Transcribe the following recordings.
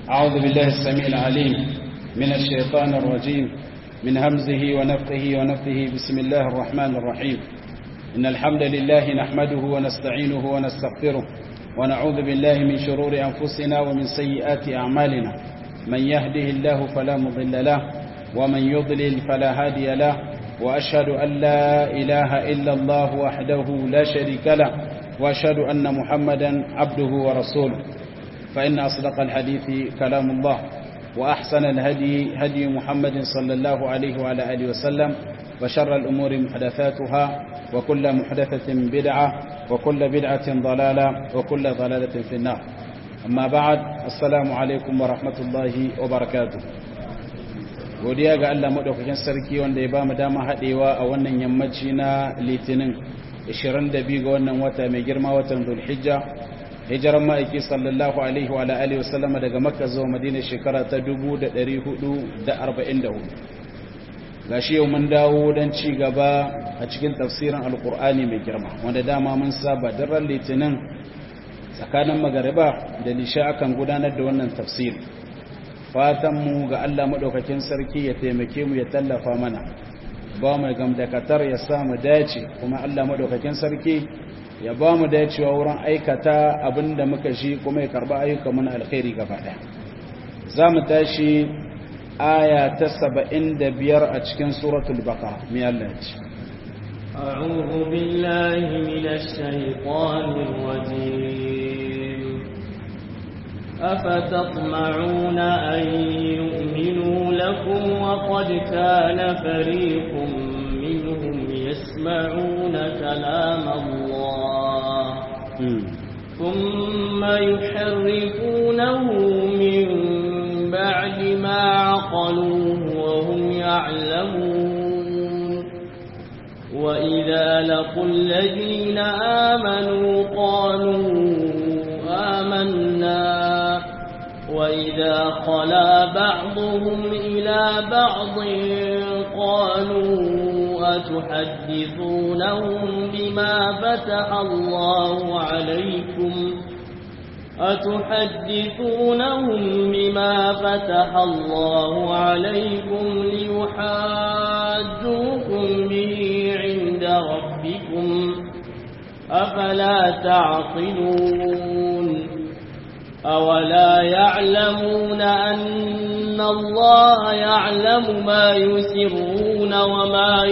أعوذ بالله السميع العليم من الشيطان الرجيم من همزه ونفقه ونفقه بسم الله الرحمن الرحيم إن الحمد لله نحمده ونستعينه ونستغفره ونعوذ بالله من شرور أنفسنا ومن سيئات أعمالنا من يهده الله فلا مضل له ومن يضلل فلا هادي له وأشهد أن لا إله إلا الله وحده لا شريك له وأشهد أن محمدا عبده ورسوله فإن أصدق الحديث كلام الله وأحسن الهدي هدي محمد صلى الله عليه وعلى آله وسلم وشر الأمور محدثاتها وكل محدثة بدعة وكل بدعة ضلالة وكل ضلالة في النار أما بعد السلام عليكم ورحمة الله وبركاته godiya ga Allah madaukakin sarki wanda ya bamu dama hadewa a wannan yammaci na litinin 22 ga wannan wata mai girma watan Dhulhijja hijiran ma'aiki sallallahu alaihi wa alihi wasallama daga Makka zuwa Madina shekara ta 1444 gashi yau mun dawo don ci gaba a cikin tafsirin alkur'ani mai girma wanda dama mun saba daren litinin tsakanin magariba da lisha akan gudanar da wannan tafsir fatanmu ga Allah maɗaukakin sarki ya taimake mu ya tallafa mana ba mu gamdakatar ya samu dace kuma Allah maɗaukakin sarki ya ba mu dacewa wurin aikata abin da muka shi kuma ya karɓa ayyuka mana alkhairi gaba ɗaya za mu tashi aya ta saba'in da biyar a cikin suratul baka mai Allah ce أعوذ بالله من الشيطان الرجيم أفتطمعون أن يؤمنوا لكم وقد كان فريق منهم يسمعون كلام الله ثم يحرفونه من بعد ما عقلوه وهم يعلمون وإذا لقوا الذين آمنوا قالوا آمنا وإذا خلا بعضهم إلى بعض قالوا أتحدثونهم بما فتح الله عليكم أتحدثونهم بما فتح الله عليكم ليحاجوكم به عند ربكم أفلا تعقلون أولا يعلمون أن الله يعلم ما يسرون وما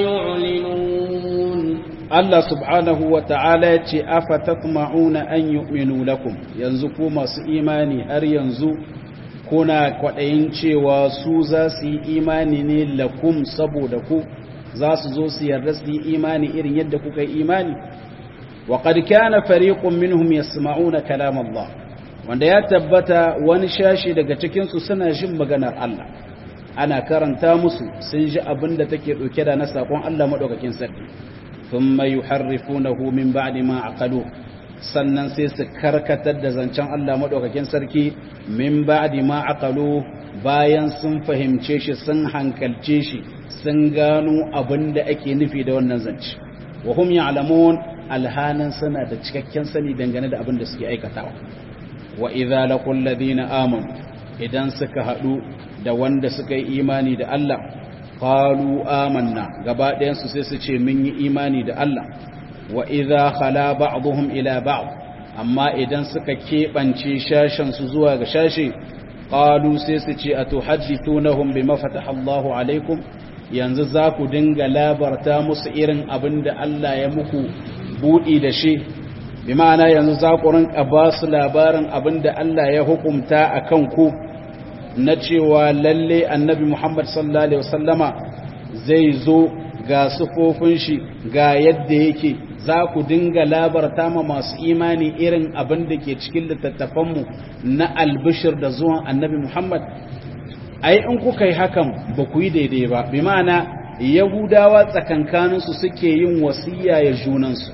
يعلنون Allah subhanahu wa ta'ala ya ce, Afa tatma'una an yu'minu lakum, yanzu ku masu imani har yanzu kuna kwaɗayin cewa su za su yi imani ne lakum saboda ku, za su zo su yarda su yi imani irin yadda kuka yi imani? Wa kana fariqun minhum yasma'una kalam Allah, wanda ya tabbata wani shashi daga cikinsu suna jin maganar Allah. Ana karanta musu sun ji abin da take ɗauke da na saƙon Allah maɗaukakin sarki. ثم يحرفونه من بعد ما عقلوه sannan sai su karkatar da zancen Allah maɗaukakin sarki min ba'di ma aqalu bayan sun fahimce shi sun hankalce shi sun gano abin da ake nufi da wannan zance wa hum ya'lamun alhanan suna da cikakken sani dangane da abin da suke aikatawa wa idza laqul ladina amanu idan suka hadu da wanda suka yi imani da Allah qalu amanna gaba ɗayansu sai su ce mun yi imani da Allah wa idza khala ba'dhum ila ba'd amma idan suka keɓance shashen su zuwa ga shashe qalu sai su ce atuhaddithunahum bima fataha Allahu alaikum yanzu za ku dinga labarta musu irin abin da Allah ya muku buɗi da shi bi ma'ana yanzu za ku rinka ba su labarin abin da Allah ya hukumta a kan ku na cewa lalle annabi Muhammad sallallahu Alaihi wasallama zai zo ga sufofin shi ga yadda yake za ku dinga labarta ma masu imani irin abin da ke cikin littattafanmu na albishir da zuwan annabi Muhammad ai in kuka yi hakan ba ku yi daidai ba bi ma'ana yahudawa tsakankaninsu suke yin wasiya ya junansu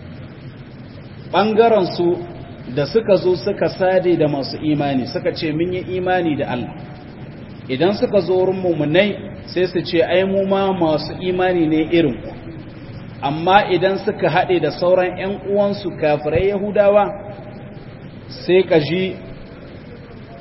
ɓangarensu da suka zo suka sade da masu imani suka ce mun yi imani da Allah idan suka zo wurin mummunai sai su ce ai mu ma masu imani ne irin ku amma idan suka haɗe da sauran 'yan uwansu kafirai yahudawa sai ka ji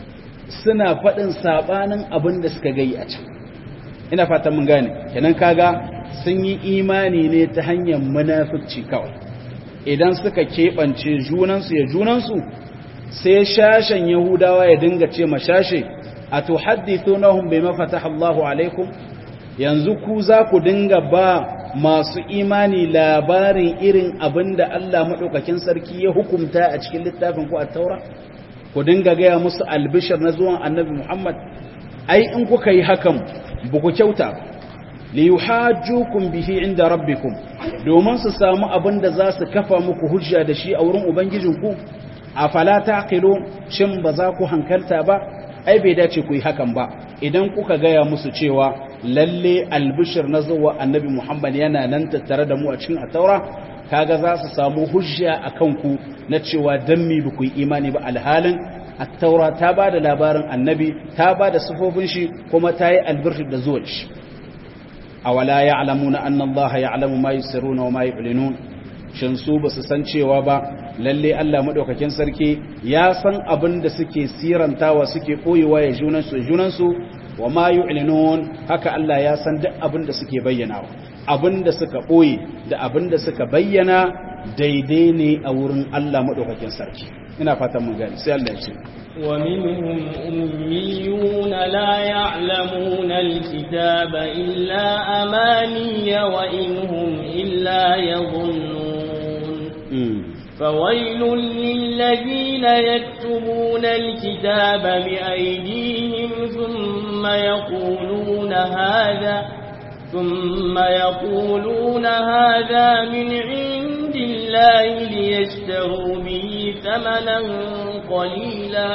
suna faɗin sabanin abin da suka gai a can ina fatan mun gane kenan kaga sun yi imani ne ta hanyar munafici kawai idan suka keɓance junansu ya junansu sai shashen yahudawa ya dinga ce mashashe a tuhaddithunahum bima fataha Allahu alaikum yanzu ku za ku dinga ba masu imani labarin irin abin da Allah maɗaukakin sarki ya hukumta a cikin littafin ku a taura ku dinga gaya musu albishir na zuwan annabi Muhammad ai in kuka yi hakan ba ku kyauta li yuhajjukum bihi inda rabbikum domin su samu abin da za su kafa muku hujja da shi a wurin ubangijinku afala taqilu shin ba za ku hankalta ba ai bai dace ku yi hakan ba idan kuka gaya musu cewa lalle albishir na zuwa annabi Muhammad yana nan tattare da mu a cikin ataura kaga za su samu hujja a kanku na cewa dan mi ba ku yi imani ba alhalin attaura ta ba da labarin annabi ta ba da sufofin shi kuma ta yi albishir da zuwa shi awala ya'lamuna anna Allah ya'lamu ma yusirruna wa ma yu'linun shin su ba su san cewa ba lalle Allah madaukakin sarki ya san abin da suke sirantawa suke koyewa ya junansu junansu wa ma yu'linun haka Allah ya san duk abin da suke bayyanawa abin da suka boye da abin da suka bayyana daidai ne a wurin Allah madaukakin sarki ina fatan mun gani sai Allah ya ce ومنهم أميون لا يعلمون الكتاب إلا أماني وإن هم إلا يظنون فويل للذين يكتبون الكتاب بأيديهم ثم يقولون هذا ثم يقولون هذا من عند الله ليشتروا به ثمنا قليلا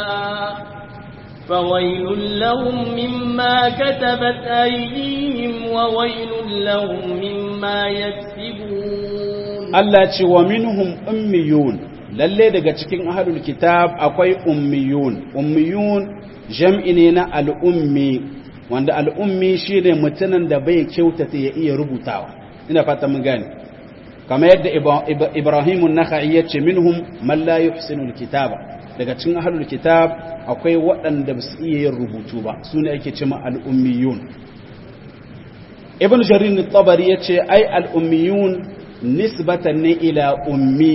فويل لهم مما كتبت أيديهم وويل لهم مما يكسبون Allah ce wa minhum ummiyun lalle daga cikin ahlul kitab akwai ummiyun ummiyun jam'i ne na al'ummi wanda al'ummi shine mutumin da bai kyautata ya iya rubutawa ina fata mun gane kamar yadda Ibrahim an-Nakhai yace minhum man la yuhsinu al-kitaba daga cikin ahlul kitab akwai waɗanda ba su iya yin rubutu ba sune ake cewa al-ummiyun Ibn Jarir at-Tabari yace ai al-ummiyun nisbatan ne ila ummi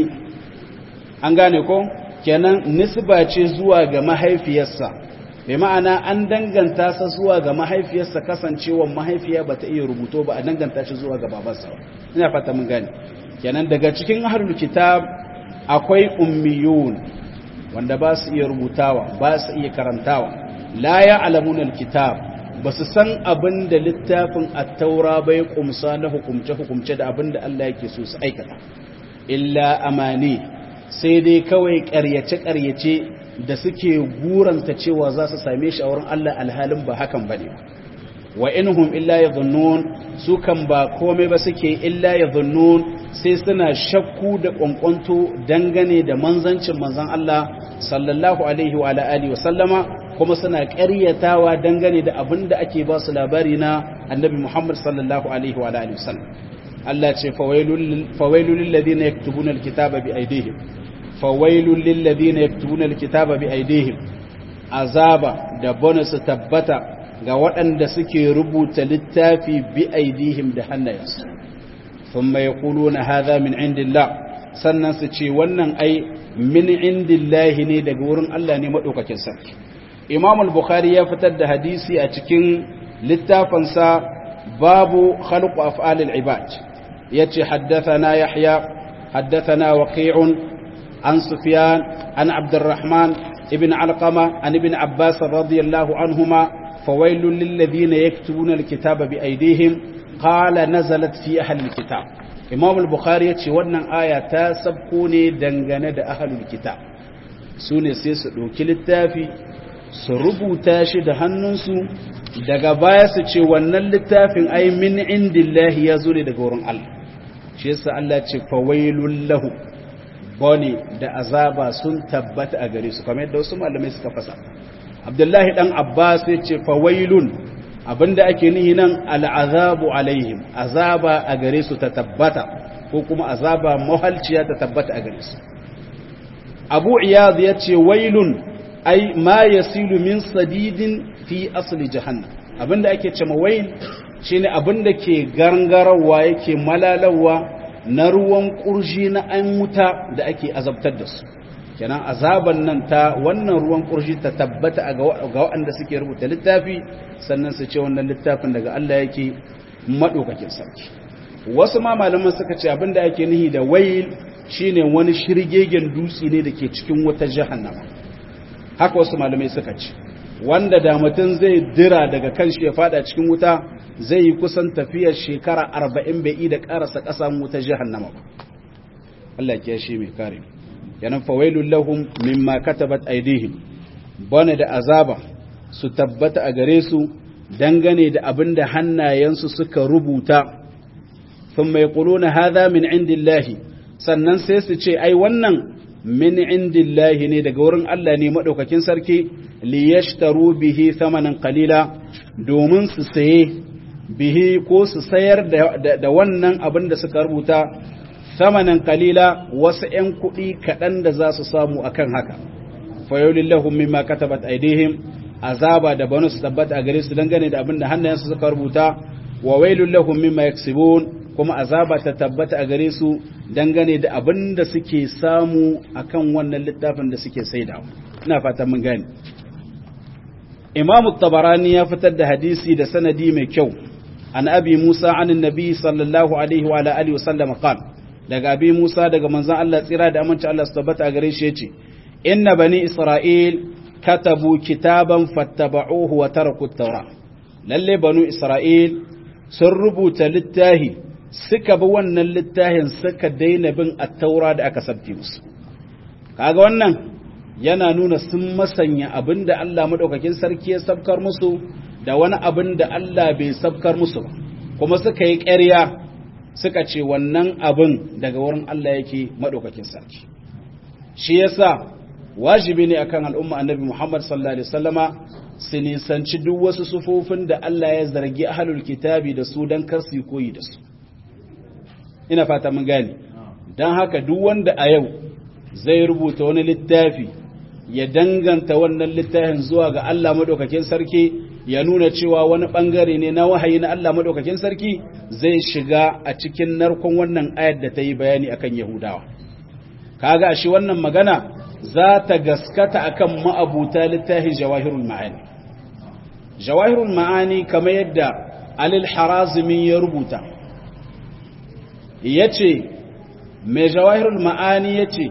an gane ko kenan nisba ce zuwa ga mahaifiyarsa bai ma'ana an danganta sa zuwa ga mahaifiyarsa kasancewa mahaifiya ba ta iya rubuto ba a danganta shi zuwa ga babansa ina fata mun gane kenan daga cikin ahlul kitab akwai ummiyun wanda ba su iya rubutawa ba su iya karantawa la ya'lamuna alkitab ba su san abin da littafin attaura bai kumsa na hukumce-hukumce da abin da Allah yake so su aikata illa amani sai dai kawai ƙaryace-ƙaryace da suke guranta cewa za su same shi a wurin Allah alhalin ba hakan ba ne wa inhum illa ya su kan ba komai ba suke illa ya sai suna shakku da ƙwanƙwanto dangane da manzancin manzan Allah sallallahu alaihi wa alihi wa sallama kuma suna ƙaryatawa dangane da abin da ake ba su labari na annabi Muhammad sallallahu alaihi wa alihi wasallam Allah ce fawailul lil ladina yaktubuna alkitaba bi aydihim fawailul lil ladina yaktubuna alkitaba bi aydihim azaba da bonus tabbata ga waɗanda suke rubuta littafi bi aydihim da hannayensu thumma yaquluna hadha min indillah sannan su ce wannan ai min indillahi ne daga wurin Allah ne madaukakin sarki imam al-bukhari ya fitar da hadisi a cikin littafinsa babu khalqu af'al al-ibad yace haddathana yahya haddathana waqi'un an sufyan an abdurrahman ibn alqama an ibn abbas radiyallahu anhuma fawailul lil ladina yaktubuna al-kitaba bi aydihim qala nazalat fi ahli al-kitab imam al-bukhari yace wannan aya ta sabko ne dangane da ahlul kitab sune sai su dauki littafi su rubuta shi da hannunsu daga baya su ce wannan littafin ai min indillahi ya zo ne daga wurin Allah shi yasa Allah ce fawailul lahu bane da azaba sun tabbata a gare su kamar yadda wasu malamai suka fasa Abdullahi dan Abbas ya ce fawailun abinda ake nihi nan al'azabu alaihim azaba a gare su ta tabbata ko kuma azaba mahalciya ta tabbata a gare su Abu Iyad ya ce wailun ai ma yasilu min sadidin fi asli jahannam abinda ake cewa wail shine abinda ke gangarawa yake malalawa na ruwan kurji na an wuta da ake azabtar da su kenan azaban nan ta wannan ruwan kurji ta tabbata ga waɗanda suke rubuta littafi sannan su ce wannan littafin daga Allah yake madaukakin sarki wasu ma malaman suka ce abinda ake nihi da wail shine wani shirgegen dutse ne da ke cikin wata jahannama haka wasu malamai suka ce wanda da mutum zai dira daga kan shi ya fada cikin wuta zai yi kusan tafiyar shekara arba'in bai yi da karasa ƙasa wuta jahannama ba Allah ya shi mai kare yanan fawailul lahum mimma katabat aydihim bane da azaba su tabbata a gare su dangane da abin da hannayensu suka rubuta thumma yaquluna hadha min indillahi sannan sai su ce ai wannan min indillahi ne daga wurin Allah ne madaukakin sarki liyashtaru bihi thamanan qalila domin su saye bihi ko su sayar da wannan abin da suka rubuta thamanan qalila wasu ƴan kuɗi kaɗan da za su samu akan haka fayolillahum mimma katabat aidihim azaba da banu su tabbata a gare su dangane da abin da hannayensu suka rubuta wa wailul lahum mimma yaksibun kuma azaba ta tabbata a gare su dangane da abin da suke samu akan wannan littafin da suke saidawa ina fatan mun gane imamu tabarani ya fitar da hadisi da sanadi mai kyau an abi musa an nabi sallallahu alaihi wa alihi wa sallam qala daga abi musa daga manzon Allah tsira da aminci Allah su tabbata a gare shi yace inna bani isra'il katabu kitaban fattaba'uhu wa taraku at-taura lalle banu isra'il sun rubuta littafi suka bi wannan littafin suka daina bin at-taura da aka sabti musu kaga wannan yana nuna sun masanya abinda Allah madaukakin sarki ya sabkar musu da wani abin da Allah bai sabkar musu ba kuma suka yi ƙarya suka ce wannan abin daga wurin Allah yake madaukakin sarki shi yasa wajibi ne akan al'umma annabi Muhammad sallallahu alaihi wasallama su nisanci duk wasu sufofin da Allah ya zargi ahlul kitabi da su dan kar su koyi da su ina fata mun gane dan haka duk wanda a yau zai rubuta wani littafi ya danganta wannan littafin zuwa ga Allah madaukakin sarki ya nuna cewa wani bangare ne na wahayi na Allah madaukakin sarki zai shiga a cikin narkon wannan ayar da ta yi bayani akan Yahudawa kaga shi wannan magana za ta gaskata akan ma'abuta littafi jawahirul ma'ani jawahirul ma'ani kamar yadda alil harazimi ya rubuta yace mai jawahirul ma'ani yace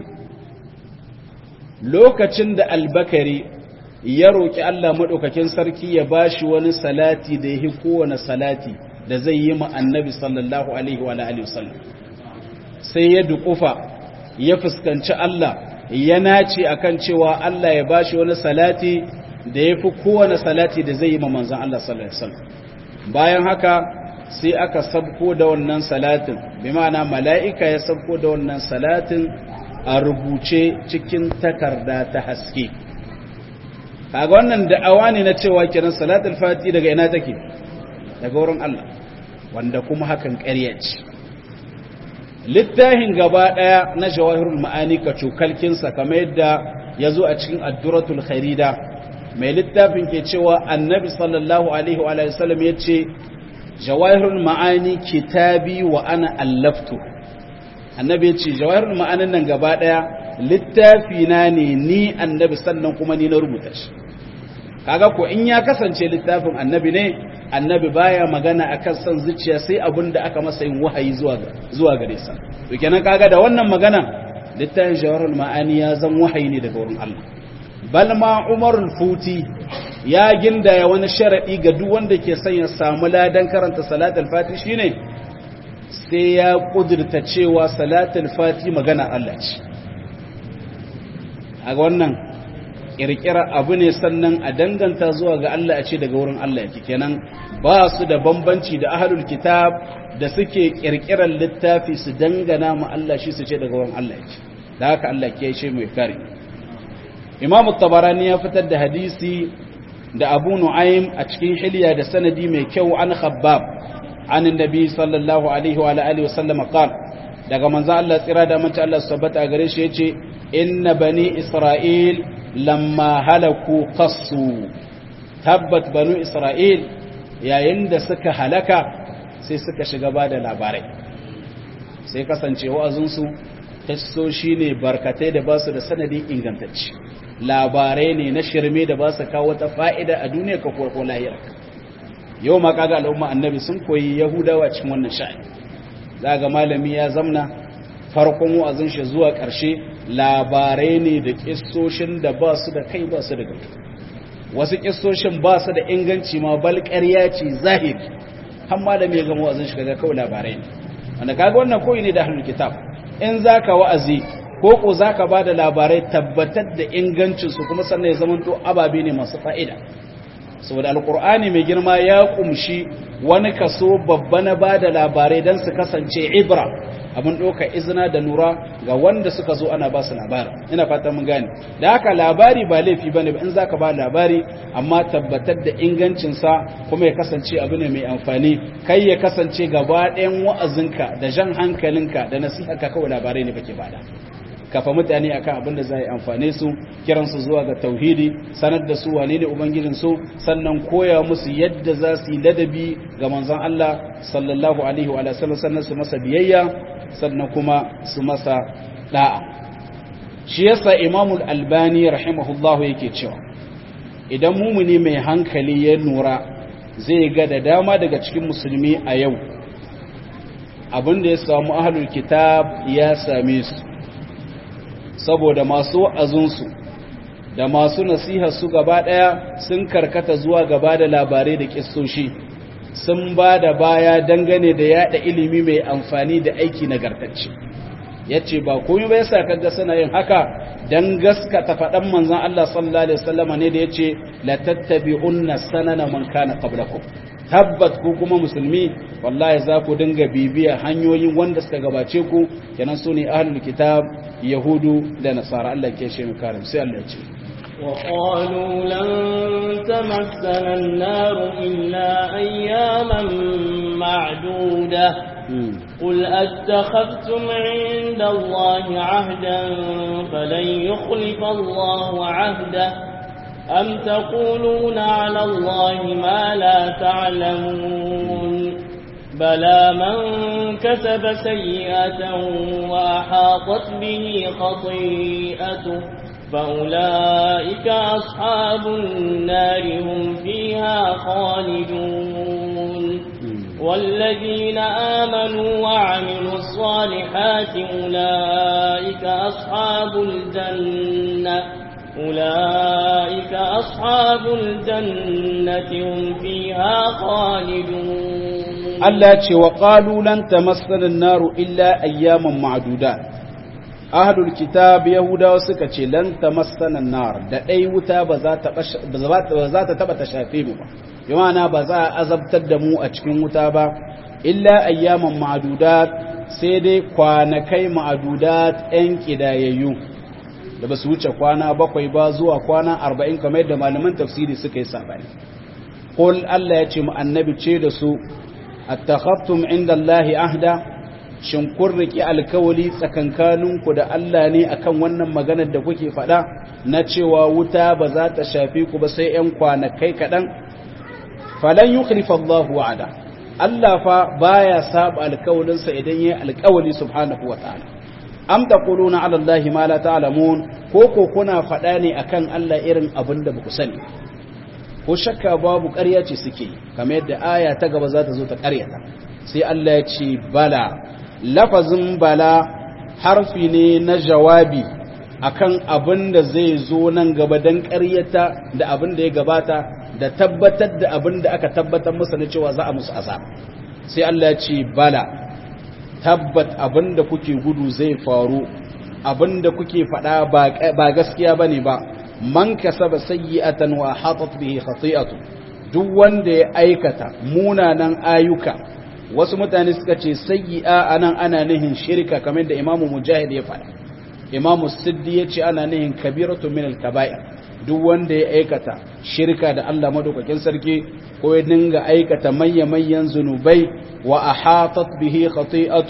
lokacin da albakari ya roƙi Allah maɗaukakin sarki ya ba shi wani salati da ya yi kowane salati da zai yi ma annabi sallallahu alaihi wa alihi wasallam sai ya duƙufa ya fuskanci Allah ya nace akan cewa Allah ya ba shi wani salati da ya fi kowane salati da zai yi ma manzan Allah sallallahu alaihi wasallam bayan haka sai aka sabko da wannan salatin bi ma'ana mala'ika ya sabko da wannan salatin a rubuce cikin takarda ta haske kaga wannan da'awa ne na cewa kiran salatul fati daga ina take daga wurin Allah wanda kuma hakan ƙarya ce littafin gaba daya na jawahirul ma'ani ka cokalkin sa kamar yadda yazo a cikin adduratul kharida mai littafin ke cewa annabi sallallahu alaihi wa alihi wasallam yace jawahirul ma'ani kitabi wa ana allaftu annabi yace jawahirul ma'anin nan gaba daya littafi na ne ni annabi sannan kuma ni na rubuta shi kaga ko in ya kasance littafin annabi ne annabi baya magana akan son zuciya sai abin da aka masa yin wahayi zuwa zuwa gare sa to kenan kaga da wannan magana littafin jawarul ma'ani ya zan wahayi ne daga wurin Allah bal ma umarul futi ya gindaya wani sharadi ga duk wanda ke son ya samu ladan karanta salatul fati shine sai ya kudurta cewa salatul fati magana Allah ce a wannan kirkira abu ne sannan a danganta zuwa ga Allah a ce daga wurin Allah yake kenan ba su da bambanci da ahlul kitab da suke kirkirar littafi su dangana ma Allah shi su ce daga wurin Allah yake da haka Allah ke ce mai kare Imam tabarani ya fitar da hadisi da Abu Nu'aym a cikin hilya da sanadi mai kyau an Khabbab an annabi sallallahu alaihi wa alihi wa sallam qala daga manzo Allah tsira da mace Allah subhanahu wa gare shi yace inna bani isra'il lamma halaku qassu tabbat banu isra'il yayin da suka halaka sai suka shiga ba da labarai sai kasance wa'azinsu tassoshi ne barkatai da ba su da sanadin ingantacci labarai ne na shirme da ba su kawo ta fa'ida a duniya ka ko lahira yau ma kaga al'umma annabi sun koyi yahudawa cikin wannan sha'ani za ga malami ya zamna farkon wa'azin shi zuwa ƙarshe labarai ne da kissoshin da ba su da kai ba su da gaba wasu kissoshin ba su da inganci ma bal ƙarya ce zahiri har malami ya gama wa'azin shi kaga kawai labarai ne wanda kaga wannan koyi ne da ahlul kitab in zaka wa'azi ko ko zaka bada labarai tabbatar da ingancin su kuma sannan ya zamanto ababe ne masu fa'ida saboda alqur'ani mai girma ya kumshi wani kaso babba na bada labarai dan su kasance ibra abin doka izina da lura ga wanda suka zo ana ba su labari ina fata mun gane da haka labari ba laifi bane ba in zaka ba labari amma tabbatar da ingancin sa kuma ya kasance abu ne mai amfani kai ya kasance gaba ɗayan wa'azinka da jan hankalinka da nasiharka kawai labarai ne kake bada kafa mutane akan abin da zai amfane su kiran su zuwa ga tauhidi sanar da su wane ne ubangijin su sannan koya musu yadda za su yi ladabi ga manzon Allah sallallahu alaihi wa sallam sannan su masa biyayya sannan kuma su masa da'a shi yasa imamul albani rahimahullahu yake cewa idan mumuni mai hankali ya nura zai ga da dama daga cikin musulmi a yau abinda ya samu ahlul kitab ya same su saboda masu wa'azinsu da masu nasiha su gaba ɗaya sun karkata zuwa gaba da labarai da kissoshi sun ba da baya dangane da yada ilimi mai amfani da aiki nagartacce ya ce ba komai bai sa kaga suna yin haka don gaskata faɗan manzan Allah sallallahu Alaihi wasallama ne da ya ce la tattabi'unna sanana man kana qablakum tabbat ku kuma musulmi wallahi za ku dinga bibiya hanyoyin wanda suka gabace ku kenan su ne ahlul kitab yahudu da nasara Allah ke shi mu karim sai Allah ya ce وقالوا لن تمسنا النار إلا أياما معدودة قل أتخذتم عند الله عهدا فلن يخلف الله عهده أم تقولون على الله ما لا تعلمون بلى من كسب سيئة وأحاطت به خطيئته فأولئك أصحاب النار هم فيها خالدون والذين آمنوا وعملوا الصالحات أولئك أصحاب الجنة أولئك أصحاب الجنة هم فيها خالدون Allah ce wa qalu lan tamassana an-naru illa ayyaman ma'dudat ahlul kitab yahudawa suka ce lan tamassana an-nar da dai wuta ba za ta ba za ta taba ta shafe mu ba yana ba za a azabtar da mu a cikin wuta ba illa ayyaman ma'dudat sai dai kwanakai ma'dudat ɗan kidayayyu da ba su wuce kwana bakwai ba zuwa kwana arba'in kamar yadda malaman tafsiri suka yi sabani qul Allah ya ce mu annabi ce da su attakhaftum inda Allah ahda shin kun riki alkawali tsakankaninku da Allah ne akan wannan maganar da kuke faɗa na cewa wuta ba za ta shafi ku ba sai ƴan kwanakai kaɗan falan yukhlifa Allah wa'ada Allah fa baya saba alkawalinsa idan yayi alkawali subhanahu wata'ala am taquluna ala Allah ma la ta'lamun ko ko kuna faɗa ne akan Allah irin abin da baku sani ko shakka babu ƙarya ce suke kamar yadda aya ta gaba za ta zo ta ƙaryata sai Allah ya ce bala lafazin bala harfi ne na jawabi akan abin da zai zo nan gaba don ƙaryata da abin da ya gabata da tabbatar da abin da aka tabbatar musu na cewa za a musu azab sai Allah ya ce bala tabbat abin da kuke gudu zai faru abin da kuke faɗa ba gaskiya bane ba man kasaba sayyi'atan wa hatat bihi khati'atu duk wanda ya aikata munanan ayyuka wasu mutane suka ce sayyi'a anan ana nihin shirka kamar da Imam Mujahid ya faɗa Imam Siddi ya ce ana nihin kabiratu min al-kaba'ir duk wanda ya aikata shirka da Allah madaukakin sarki ko ya dinga aikata manya-manyan zunubai wa ahatat bihi khati'atu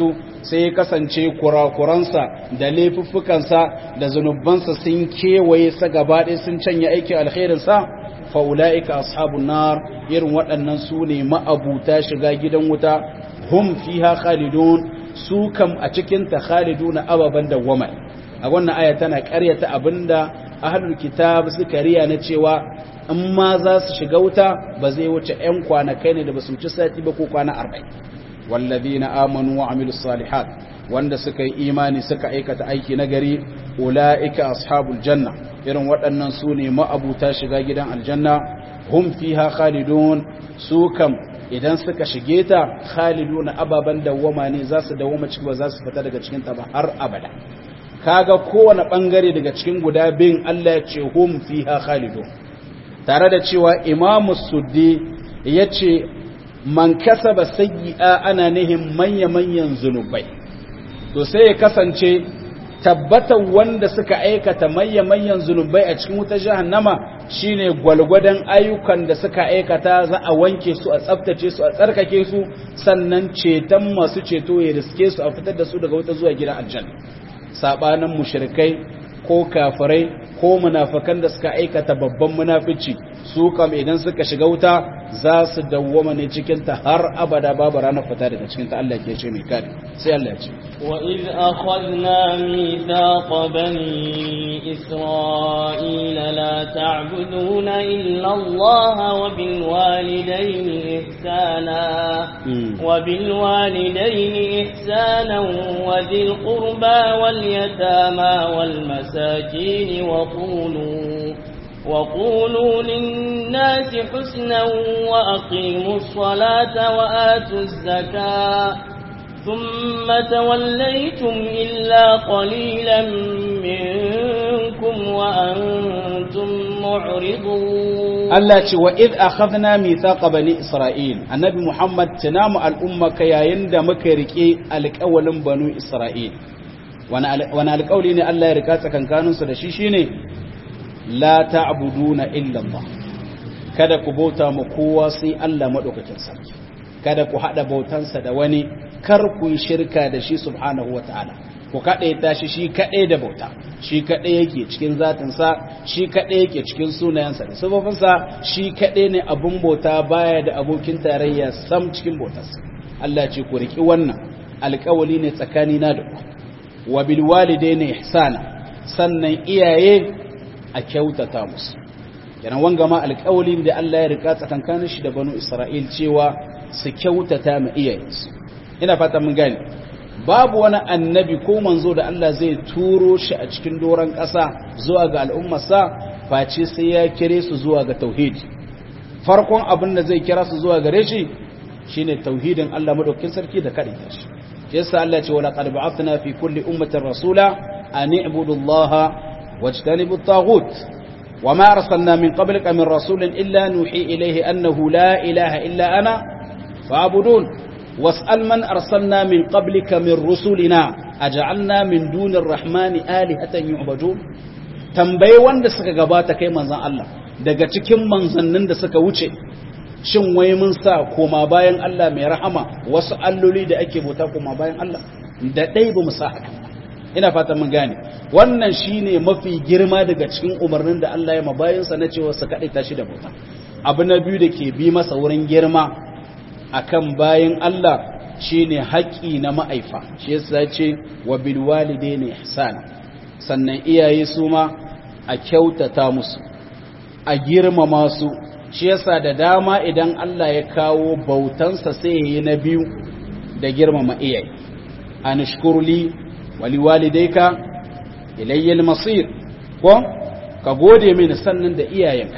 sai ya kasance kurakuransa da laifuffukansa da zunubansa sun kewaye sa gaba ɗaya sun canya aikin alkhairinsa fa'ula'ika ashabun nar irin waɗannan su ne ma'abuta shiga gidan wuta hum fiha khalidun su kam a cikinta khaliduna ababen dawwama a wannan aya tana ƙaryata abinda ahlul kitab suka riya na cewa in ma za su shiga wuta ba zai wuce 'yan kwanakai ne da ba su wuce sati ba ko kwana arba'in wallazina amanu wa amilus salihat wanda suka yi imani suka aikata aiki na gari ula'ika ashabul janna irin waɗannan su ne ma'abuta shiga gidan aljanna hum fiha khalidun su kam idan suka shige ta khaliduna ababan dawwama ne za su dawwama ciki ba za su fita daga cikin ta ba har abada kaga kowane bangare daga cikin guda bin Allah ya ce hum fiha khalidun tare da cewa imamu suddi ya ce man kasaba sayyi'a ana nihin manya-manyan zunubai to sai ya kasance tabbatar wanda suka aikata manya-manyan zunubai a cikin wutar jahannama shine gwalgwadon ayyukan da suka aikata za a wanke su a tsaftace su a tsarkake su sannan ceton masu ceto ya riske su a fitar da su daga wuta zuwa gidan aljanna sabanin mushrikai ko kafirai ko munafikan da suka aikata babban munafici su kam idan suka shiga wuta za su dawwama ne cikin ta har abada babu ranar fita daga cikin ta Allah ke ce mai kare sai Allah ya ce wa id akhadna mithaqa bani isra'ila la ta'buduna illa Allah wa bil walidayni ihsana wa bil walidayni ihsana wa dhil qurba wal yatama wal masakin wa qulu وقولوا للناس حسنا وأقيموا الصلاة وآتوا الزكاة ثم توليتم إلا قليلا منكم وأنتم معرضون الله وإذ أخذنا ميثاق بني إسرائيل النبي محمد تنام الأمة كيا يند مكركي الأول بنو إسرائيل وانا القولي ne Allah ya rika tsakankaninsu da shi shine la ta'buduna illa Allah kada ku bauta mu kowa sai Allah madaukakin sarki kada ku hada bautansa da wani kar ku yi shirka da shi subhanahu wataala ku kada ya tashi shi kadai da bauta shi kadai yake cikin zatin sa shi kadai yake cikin sunayensa da sifofinsa shi kadai ne abun bauta baya da abokin tarayya sam cikin bautarsa Allah ce ku riki wannan alƙawali ne tsakanina da ku wa bil walidaini ihsana sannan iyaye a kyautata musu kenan wanga ma alƙawalin da Allah ya rika tsakankanin shi da banu Isra'il cewa su kyautata ma iyayensu ina fata mun gane babu wani annabi ko manzo da Allah zai turo shi a cikin doron ƙasa zuwa ga al'ummarsa face sai ya kire su zuwa ga tauhidi farkon abin da zai kira su zuwa gare shi shine tauhidin Allah madaukakin sarki da kadai shi yasa Allah ce wala qad ba'athna fi kulli ummatin rasula an i'budu Allah واجتنبوا الطاغوت وما أرسلنا من قبلك من رسول إلا نوحي إليه أنه لا إله إلا أنا فاعبدون واسأل من أرسلنا من قبلك من رسلنا أجعلنا من دون الرحمن آلهة يعبدون tambayi wanda suka gabata kai manzan Allah daga cikin manzannin da suka wuce shin wai mun sa koma bayan Allah mai rahama wasu alloli da ake bauta koma bayan Allah da dai ba mu sa haka ina fatan mun gane wannan shine mafi girma daga cikin umarnin da Allah ya mabayinsa na cewa su kaɗai tashi da bauta abu na biyu da ke bi masa wurin girma akan bayan Allah shine haƙƙi na ma'aifa shi yasa ce wa bil walidaini ihsana sannan iyaye su ma a kyautata musu a girmama su shi yasa da dama idan Allah ya kawo bautansa sai yayi na biyu da girmama iyaye anashkurli waliwalidaika ilayyal masir ko ka gode mini sannan da iyayenka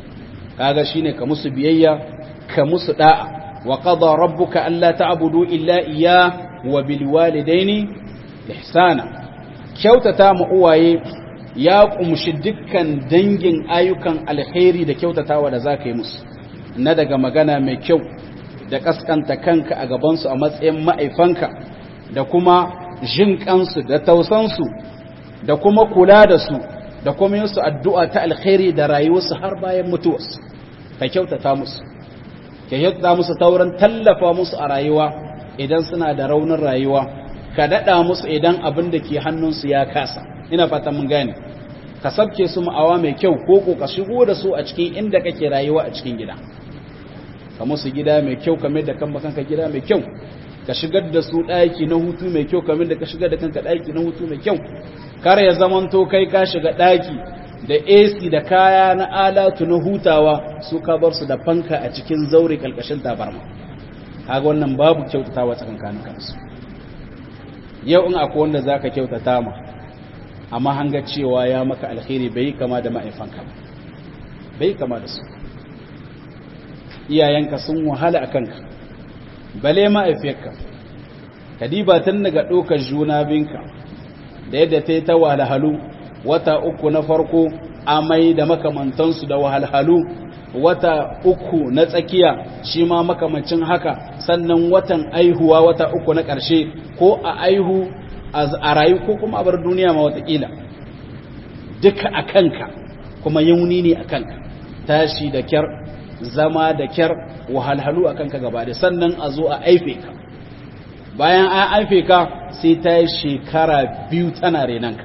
kaga shine ka musu biyayya ka musu da'a wa qada rabbuka alla ta'budu illa iyya wa bil walidaini ihsana kyautata mu uwaye ya kumshi dukkan dangin ayyukan alkhairi da kyautatawa da zaka yi musu na daga magana mai kyau da kaskanta kanka a gabansu a matsayin ma'aifanka da kuma jin kansu da tausansu da kuma kula da su da kuma yin su addu'a ta alkhairi da rayuwarsu har bayan mutuwarsu ka kyautata musu ka kyautata musu tauran tallafa musu a rayuwa idan suna da raunin rayuwa ka daɗa musu idan abin da ke hannunsu ya kasa ina fata mun gane ka sabke su ma'awa mai kyau ko ko ka shigo da su a cikin inda kake rayuwa a cikin gida ka musu gida mai kyau kamar da kan kanka gida mai kyau ka shigar da su ɗaki na hutu mai kyau kamar da ka shigar da kanka ɗaki na hutu mai kyau kar ya zamanto kai ka shiga ɗaki da AC da kaya na alatu na hutawa su ka bar su da fanka a cikin zaure kalkashin tabarma kaga wannan babu kyautatawa tsakankanin kansu yau in akwai wanda zaka kyautata ma amma hanga cewa ya maka alkhairi bai kama da ma'aifanka bai kama da su iyayenka sun wahala a kanka bale ma'aifiyarka kadiba tun daga ɗaukar juna binka da yadda ta yi ta wahalhalu wata uku na farko amai da makamantansu da wahalhalu wata uku na tsakiya shi ma makamancin haka sannan watan aihuwa wata uku na ƙarshe ko a aihu a rayu ko kuma a bar duniya ma watakila duka a kanka kuma yauni ne a kanka tashi da kyar zama da kyar wahalhalu a kanka gaba da sannan a zo a aife ka bayan an aife ka sai ta yi shekara biyu tana renanka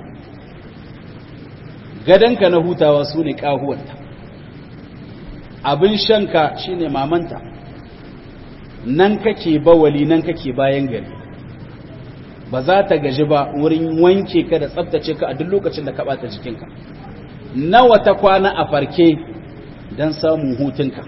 gadonka na hutawa su ne ƙahuwanta abin shanka shi ne mamanta nan kake bawali nan kake bayan gari ba za ta gaji ba wurin wanke ka da tsabtace ka a duk lokacin da ka ɓata jikinka nawa ta kwana a farke don samun hutunka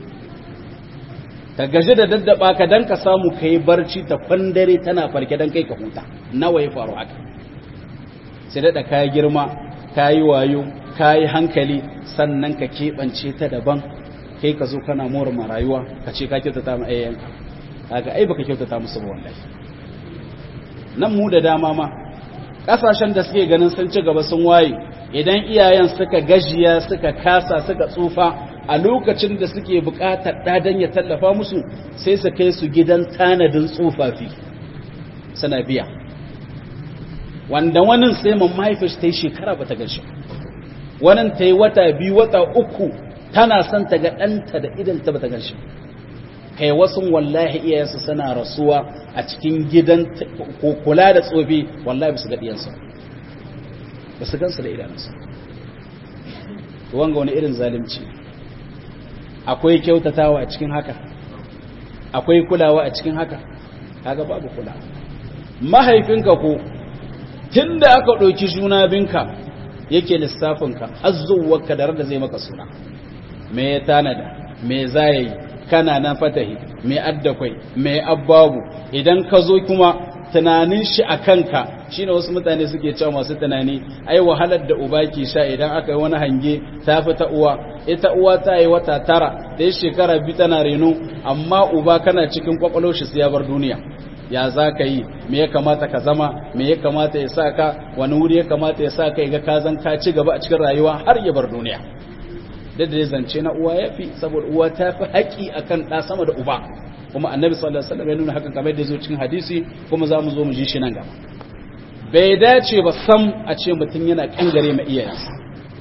ka gaji da daddaba ka don ka samu ka yi barci ta kwandare tana farke don kai ka huta nawa ya faru haka sai daɗa ka girma ka yi wayo ka yi hankali sannan ka keɓance ta daban kai ka zo kana mora ma rayuwa ka ce ka kyautata ma ayyanka kaga ai baka kyautata musu ba wallahi nan mu da dama ma ƙasashen da suke ganin sun ci gaba sun waye idan iyayen suka gajiya suka kasa suka tsufa a lokacin da suke buƙatar ɗadan ya tallafa musu sai su kai su gidan tanadin tsufafi suna biya wanda wannan sai man mahaifish ta yi shekara ba ta gashi wannan ta yi wata biyu wata uku tana son ta ga ɗanta da idanta ba ta gashi kai wasu wallahi iyayensu suna rasuwa a cikin gidan kula da tsofi wallahi ba su ga ɗiyansu ba su gansu da idanunsu wanga wani irin zalimci akwai kyautatawa a cikin haka akwai kulawa a cikin haka kaga babu kula mahaifinka ko tunda aka ɗauki juna binka yake lissafinka har zuwarka da da zai maka suna me ya tanada me za ya yi kana na fatahi me addakwai me abbabu idan ka zo kuma tunanin shi a kanka shine wasu mutane suke cewa masu tunani ai wahalar da uba ke sha idan aka yi wani hange ta fi ta uwa ita uwa ta yi wata tara da ya shekara biyu tana reno amma uba kana cikin kwakwalo shi ya bar duniya ya za ka yi me ya kamata ka zama me ya kamata ya sa ka wani wuri ya kamata ya sa ka ga ka zan ka ci gaba a cikin rayuwa har ya bar duniya da da zance na uwa ya fi saboda uwa ta fi haƙi akan ɗa sama da uba kuma annabi sallallahu alaihi wasallam ya nuna hakan kamar da zo cikin hadisi kuma za mu zo mu ji shi nan gaba bai dace ba sam a ce mutum yana kangare ma iyayensa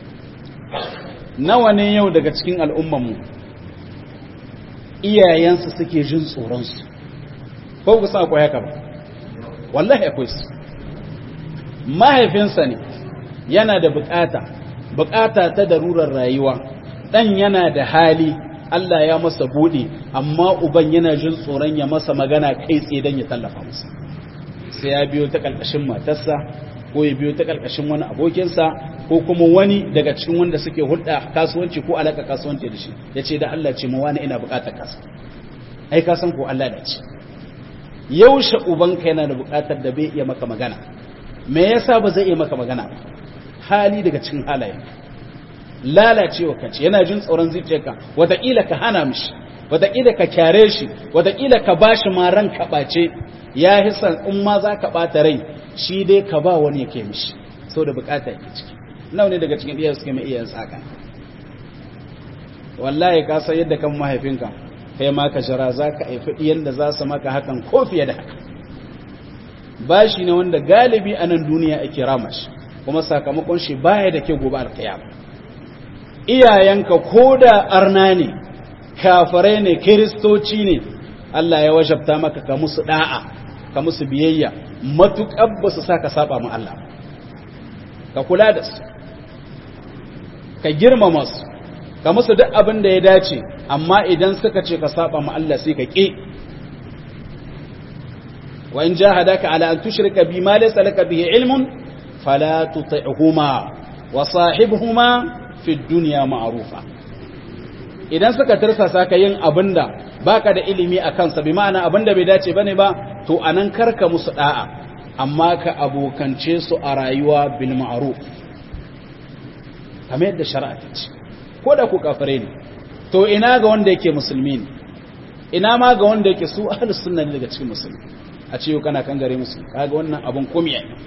nawa ne yau daga cikin al'ummanmu iyayensu suke jin tsoronsu ko ku sa akwai haka ba wallahi akwai su mahaifinsa ne yana da bukata bukata ta darurar rayuwa dan yana da hali Allah ya masa buɗe amma uban yana jin tsoron ya masa magana kai tsaye don ya tallafa masa sai ya biyo ta ƙarƙashin matarsa ko ya biyo ta ƙarƙashin wani abokinsa ko kuma wani daga cikin wanda suke hulɗa kasuwanci ko alaƙa kasuwanci da shi ya ce da Allah ce ma wani ina buƙatar kasa ai ka san ko Allah da ce yaushe ubanka yana da buƙatar da bai iya maka magana me yasa ba zai iya maka magana ba hali daga cikin halayen lalacewa kace yana jin tsoron zuciyarka wataƙila ka hana mishi wataƙila ka kyare shi wataƙila ka bashi ma ran ka ɓace ya hisan in ma za ka ɓata rai shi dai ka ba wani yake mishi sau da bukata yake ciki nawa ne daga cikin iyayen suke mai iyayen tsaka wallahi ka san yadda kan mahaifinka kai ma ka jira za ka haifi ɗiyan da za su maka hakan ko fiye da haka bashi ne wanda galibi a nan duniya ake rama shi kuma sakamakon shi baya da ke gobe alkiyama iyayenka ko da arna ne kafirai ne kiristoci ne Allah ya wajabta maka ka musu da'a ka musu biyayya matuƙar ba su sa ka saba ma Allah ka kula da su ka girmama su ka musu duk abin da ya dace amma idan suka ce ka saba ma Allah sai ka ƙi wa in jahadaka ala an tushrika bi ma laysa laka bihi ilmun fala tuti'huma wa sahibhuma fi dunya ma'rufa idan suka tirsasa ka yin abinda baka da ilimi a kansa bi ma'ana abinda bai dace bane ba to anan karka musu da'a amma ka abokance su a rayuwa bil ma'ruf kamar yadda shari'a ta ce ko da ku kafare ne to ina ga wanda yake musulmi ne ina ma ga wanda yake su ahlus sunna ne daga cikin musulmi a ce yau kana kan gare musu kaga wannan abun kumiya ne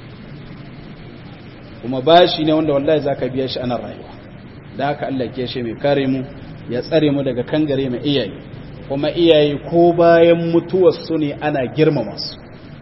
kuma bashi ne wanda wallahi zaka biya shi ana rayuwa da haka Allah ke shi mai kare mu ya tsare mu daga kangare mai iyaye kuma iyaye ko bayan mutuwar su ne ana girmama su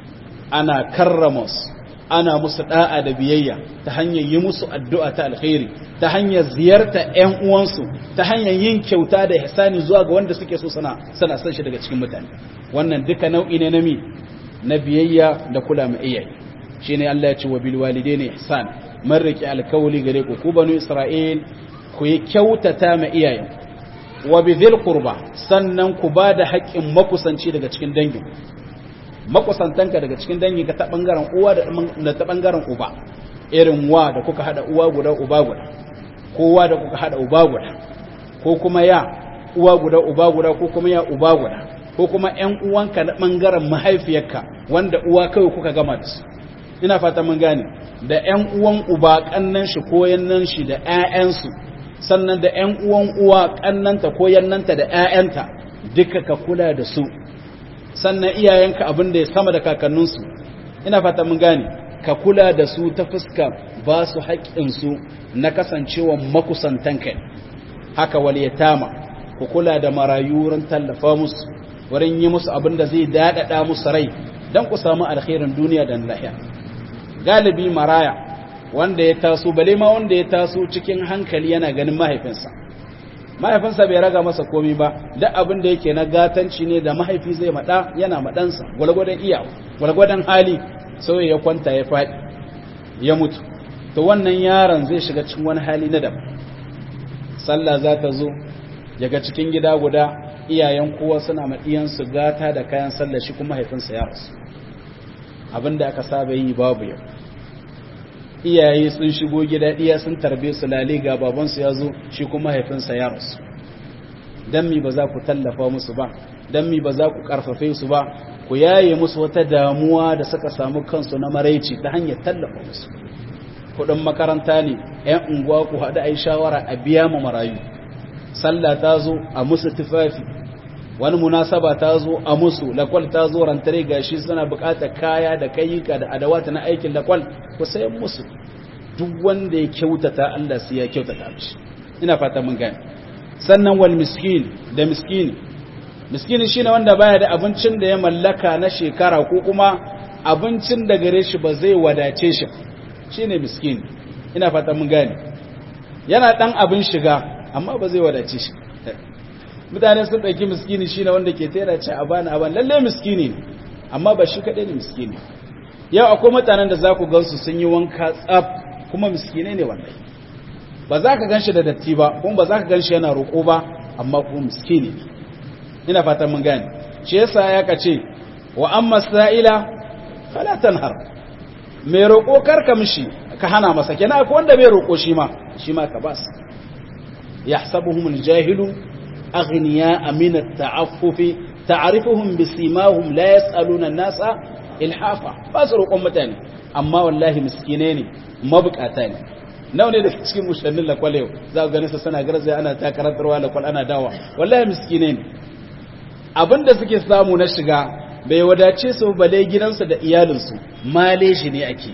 ana karrama su ana musu da'a da biyayya ta hanyar yi musu addu'a ta alkhairi ta hanyar ziyarta ƴan uwansu ta hanyar yin kyauta da ihsani zuwa ga wanda suke so sana sana san shi daga cikin mutane wannan duka nau'i ne na mi na biyayya da kula mai iyaye shine Allah ya ce wa bil walidaini ihsan man riki alkawli gare ku ku banu isra'il ku yi kyautata ma iyayen wa bi dhil qurba sannan ku ba da haƙƙin makusanci daga cikin dangin makusantanka daga cikin dangi ka ta bangaren uwa da ta bangaren uba irin wa da kuka hada uwa guda uba guda kowa da kuka hada uba guda ko kuma ya uwa guda uba guda ko kuma ya uba guda ko kuma ƴan uwanka na bangaren mahaifiyarka wanda uwa kawai kuka gama da su ina fata mun gane da ƴan uwan uba kannan shi ko yannan shi da ƴaƴansu sannan da ƴan uwan uwa kannanta ko yannanta da ƴaƴanta duka ka kula da su sannan iyayenka abin da ya sama da kakanninsu ina fata mun gane ka kula da su ta fuska ba su haƙƙinsu na kasancewa makusantanka haka waliyatama ku kula da marayu wurin tallafa musu wurin yi musu abin da zai daɗaɗa musu rai don ku samu alkhairin duniya da lahiya galibi maraya wanda ya taso bale ma wanda ya taso cikin hankali yana ganin mahaifinsa mahaifinsa bai raga masa komi ba duk abin da yake na gatanci ne da mahaifi zai maɗa yana maɗansa gwalgwadon iya gwalgwadon hali sai ya kwanta ya faɗi ya mutu to wannan yaron zai shiga cikin wani hali na daban sallah za ta zo daga cikin gida guda iyayen kowa suna maɗiyansu gata da kayan sallah shi kuma mahaifinsa ya rasu abin da aka saba yi babu yau iyaye sun shigo gida iya sun tarbe su lale ga babansu ya zo shi kuma mahaifinsa ya rasu dan mi ba za ku tallafa musu ba dan mi ba za ku karfafe su ba ku yaye musu wata damuwa da suka samu kansu na maraici ta hanyar tallafa musu kudin makaranta ne yan unguwa ku haɗu ai shawara a biya mu marayu sallah ta zo a musu tufafi wani munasaba ta zo a musu lakwal ta zo rantare gashi suna bukatar kaya da kayyuka da adawata na aikin lakwal ku sayan musu duk wanda ya kyautata Allah sai ya kyautata mishi ina fata mun gane sannan wal miskin da miskini miskini shine wanda baya da abincin da ya mallaka na shekara ko kuma abincin da gare shi ba zai wadace shi shine miskini ina fata mun gane yana dan abin shiga amma ba zai wadace shi mutane sun ɗauki miskini shi ne wanda ke tera ce a bani a bani lalle miskini ne amma ba shi kaɗai ne miskini yau akwai mutanen da za ku gansu sun yi wanka tsaf kuma miskinai ne wannan ba za ka gan shi da datti ba kuma ba za ka gan shi yana roƙo ba amma kuma miskini ne ina fatan mun gane shi yasa ya ka ce wa amma sa'ila fala tanhar mai roƙo karka mishi ka hana masa kenan akwai wanda bai roƙo shi ma shi ma ka ba su yahsabuhum aljahilu أغنياء من التعفف تعرفهم بسيماهم لا يسألون الناس إلحافا باسروا قمتاني أما والله مسكينين مبكاتاني nawa ne da cikin mushannin lakwal yau za ku gani su sana garzai ana ta karantarwa lakwal ana dawa wallahi miskine ne abinda suke samu na shiga bai wadace su bale gidansu da iyalinsu male shi ne ake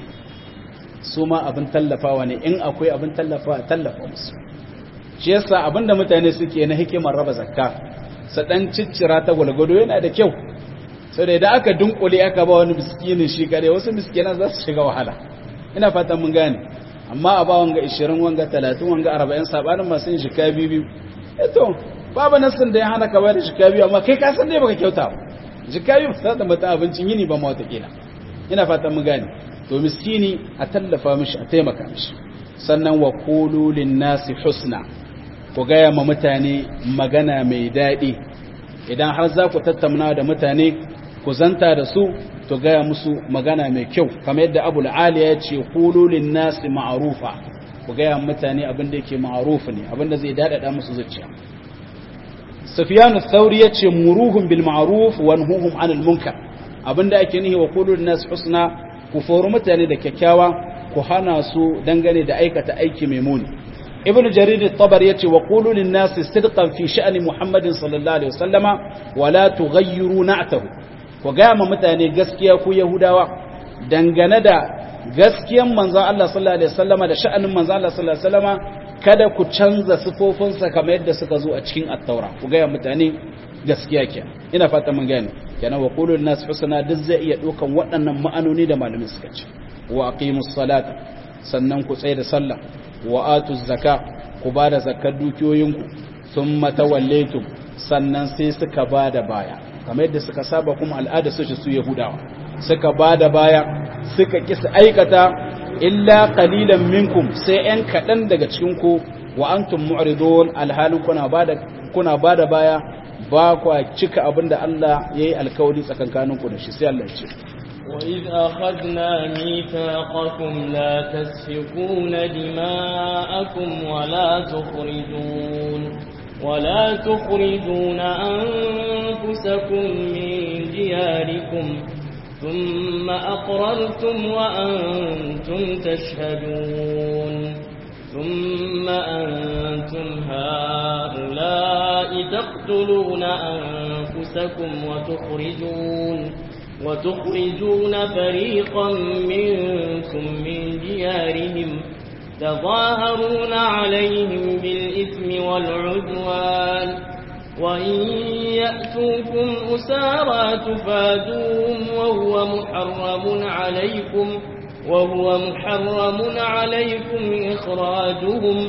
su ma abin tallafawa ne in akwai abin tallafawa tallafa musu shi yasa abinda mutane suke na hikimar raba zakka su dan ciccira ta gwalgwado yana da kyau sai da idan aka dunkule aka ba wani miskinin shi kare wasu miskinan za su shiga wahala ina fatan mun gane amma a ba wanga 20 wanga 30 wanga 40 sabanin masu yin shika biyu biyu eto babu nasin da ya hana ka bayar shika biyu amma kai ka san dai baka kyauta ba shika biyu ba za ta mata abincin yini ba ma wata kila ina fatan mu gane to miskini a tallafa mishi a taimaka mishi sannan wa qulu lin nasi husna ku gaya ma mutane magana mai daɗi idan har za ku tattauna da mutane ku zanta da su to gaya musu magana mai kyau kamar yadda abu al'ali ya ce kululin nasi ma'arufa ku gaya mutane abin da yake ma'arufa ne abin da zai daɗaɗa musu zuciya sufiyanu thauri ya ce muruhun bil ma'aruf wa nuhuhum anil munkar abin da ake nihi wa kululin nasi husna ku fori mutane da kyakkyawa ku hana su dangane da aikata aiki mai muni ibn jarir at-tabar yace wa qulu lin nasi sidqan fi sha'ni muhammadin sallallahu alaihi wasallama wa la tughayyiru na'tahu ku ga ma mutane gaskiya ku yahudawa dangane da gaskiyan manzon Allah sallallahu alaihi wasallama da sha'anin manzon Allah sallallahu alaihi wasallama kada ku canza sifofinsa kamar yadda suka zo a cikin at-taura ku ga mutane gaskiya ke ina fata mun gane kenan wa qulu lin nasi husna duk zai iya dokan waɗannan ma'anoni da malamin suka ce wa aqimus salata sannan ku tsaya da sallah wa atu zaka ku ba da zakar dukiyoyinku sun matawallaitum sannan sai suka ba da baya kamar yadda suka saba kuma al'ada su su yahudawa suka ba da baya suka kisa aikata illa qalilan minkum sai yan kaɗan daga cikinku wa antum mu'ridun alhalin kuna ba da kuna ba da baya ba kwa cika abinda Allah yayi alkawari tsakankaninku da shi sai Allah ya ce وإذ أخذنا ميثاقكم لا تسفكون دماءكم ولا تخرجون ولا تخرجون أنفسكم من دياركم ثم أقررتم وأنتم تشهدون ثم أنتم هؤلاء تقتلون أنفسكم وتخرجون وتخرجون فريقا منكم من ديارهم تظاهرون عليهم بالإثم والعدوان وإن يأتوكم أسارى تفادوهم وهو محرم عليكم وهو محرم عليكم إخراجهم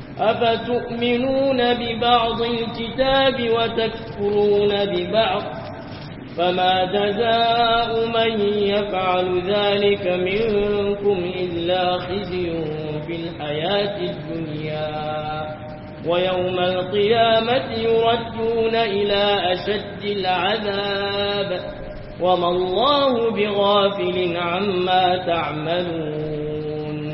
أفتؤمنون ببعض الكتاب وتكفرون ببعض فما جزاء من يفعل ذلك منكم إلا خزي في الحياة الدنيا ويوم القيامة يردون إلى أشد العذاب وما الله بغافل عما تعملون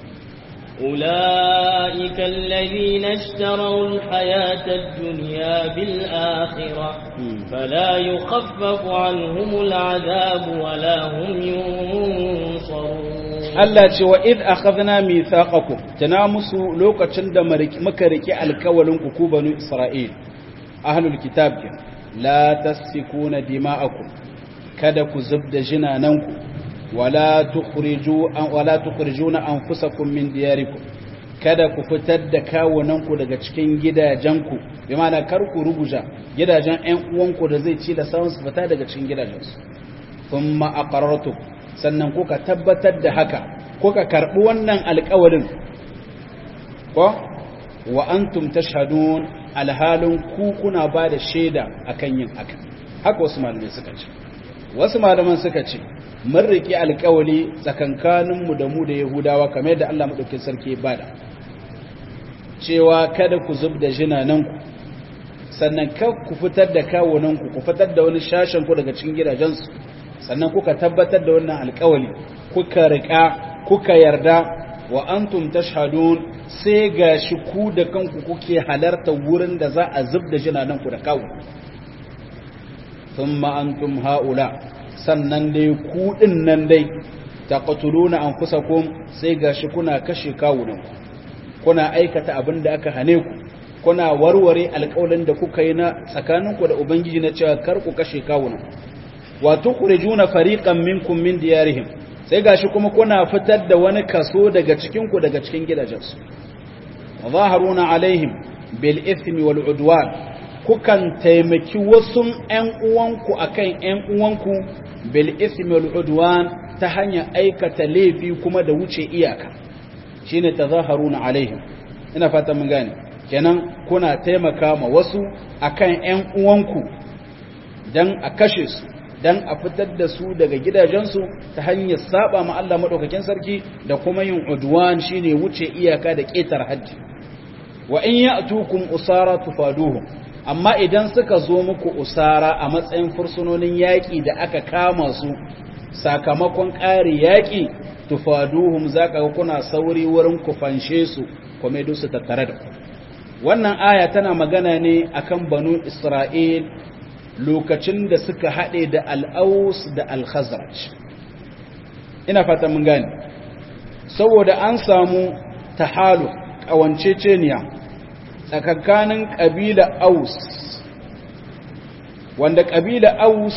أولئك الذين اشتروا الحياة الدنيا بالآخرة فلا يخفف عنهم العذاب ولا هم ينصرون Allah ce wa id akhadna mithaqakum tana musu lokacin da muka riki alkawalin ku ku banu Isra'il ahlul kitab la tasfikuna dima'akum kada ku zubda jinananku wala tukhriju an wala tukhrijuna anfusakum min diyarikum kada ku fitar da kawunanku daga cikin gidajenku bi ma'ana kar ku ruguja gidajen ƴan uwanku da zai ci da sauran su fita daga cikin gidajensu thumma aqarrartum sannan kuka tabbatar da haka kuka karbi wannan alƙawarin ko wa antum tashhadun alhalin ku kuna ba da shaida akan yin haka haka wasu malamai suka ce wasu malaman suka ce mun riƙe alƙawali tsakankaninmu da mu da yahudawa kamar yadda Allah maɗaukin sarki ya bada cewa kada ku zub da jinananku sannan kar ku fitar da kawunanku ku fitar da wani shashenku daga cikin gidajensu sannan kuka tabbatar da wannan alƙawali kuka riƙa kuka yarda wa antum tashhadun sai gashi ku da kanku kuke halarta wurin da za a zub da jinananku da kawo thumma antum haula sannan dai ku din nan dai taqtuluna anfusakum sai gashi kuna kashe kawunan kuna aikata abin da aka hane ku kuna warware alƙawarin da kuka yi na tsakaninku da ubangiji na cewa kar ku kashe kawunan wa tukhrijuna fariqan minkum min diyarihim sai gashi kuma kuna fitar da wani kaso daga cikin ku daga cikin gidajensu zaharuna alaihim bil ithmi wal udwan kukan taimaki wasu ‘yan uwanku a kan ‘yan uwanku bil ismil udwan ta hanyar aikata laifi kuma da wuce iyaka shi ne ta zaharuna alaihim ina fata mun gane kenan kuna taimaka ma wasu a kan ‘yan uwanku don a kashe su dan a fitar da su daga gidajensu ta hanyar saba ma Allah madaukakin sarki da kuma yin udwan shine wuce iyaka da ketar hajji wa in ya'tukum usara tufaduhum amma idan suka zo muku usara a matsayin fursunonin yaƙi da aka kama su sakamakon ƙari yaƙi tufaduhum zaka ga kuna sauri wurin ku fanshe su kuma idan su tattare da wannan aya tana magana ne akan banu Isra'il lokacin da suka haɗe da al'aus da al-khazraj ina fata mun gane saboda an samu tahalu ƙawanceceniya tsakankanin ƙabila aus wanda ƙabila aus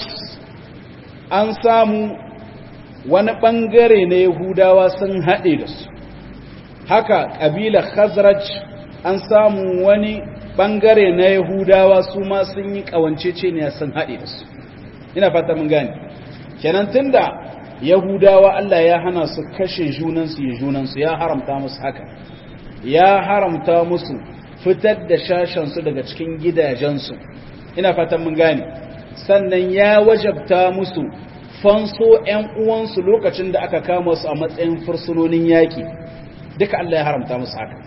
an samu wani ɓangare na yahudawa sun haɗe da su haka ƙabila khazraj an samu wani ɓangare na yahudawa su ma sun yi ƙawanceceniya sun haɗe da su ina fata mun gane kenan tunda yahudawa Allah ya hana su kashe junansu ya junansu ya haramta musu haka ya haramta musu fitar da shashensu daga cikin gidajensu ina fatan mun gane sannan ya wajabta musu fanso ‘yan uwansu lokacin da aka kama su a matsayin fursunonin yaƙi duka Allah ya haramta musu haka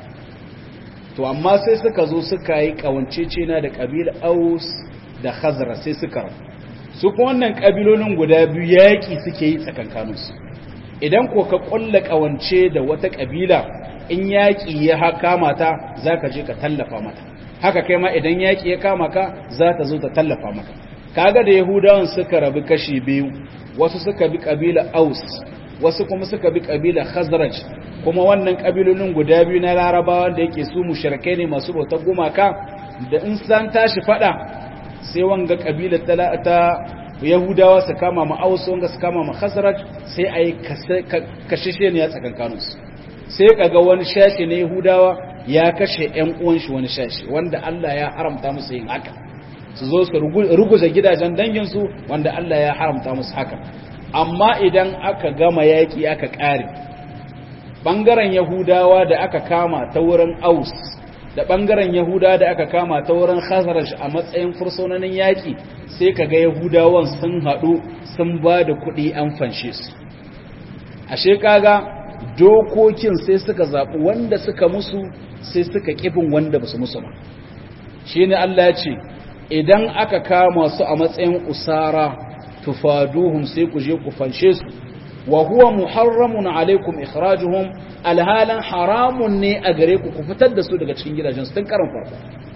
to amma sai suka zo suka yi ƙawancecena da ƙabil aus da khazra sai suka rabu su kuma wannan ƙabilolin guda biyu yaƙi suke yi tsakankaninsu idan ko ka ƙulla ƙawance da wata ƙabila in yaƙi ya kama ta za ka je ka tallafa mata haka kai ma idan yaƙi ya kama ka za ta zo ta tallafa maka kaga da yahudawan suka rabu kashi biyu wasu suka bi ƙabila aus wasu kuma suka bi ƙabila khazraj kuma wannan ƙabilolin guda biyu na larabawa da yake su mushrikai ne masu bautar gumaka da in san tashi fada sai wanga ƙabila ta yahudawa su kama ma aus wanga su kama ma khazraj sai a yi kashishe ne ya tsakankaninsu sai kaga wani shashi na Yahudawa ya kashe ƴan uwan shi wani shashi wanda Allah ya haramta musu yin haka su zo su ruguza gidajen dangin su wanda Allah ya haramta musu haka amma idan aka gama yaki aka kare bangaren Yahudawa da aka kama ta wurin Aus da bangaren Yahudawa da aka kama ta wurin Khazraj a matsayin fursunonin yaki sai kaga Yahudawan sun hadu sun ba da kuɗi an fanshe su ashe kaga dokokin sai suka zaɓi wanda suka musu sai suka ƙifin wanda ba su musu ba shi ne Allah ya ce idan aka kama su a matsayin usara tufaduhum sai ku je ku fanshe su wa huwa muharramun alaikum ikhrajuhum alhalan haramun ne a gare ku ku fitar da su daga cikin gidajen su tun karan farko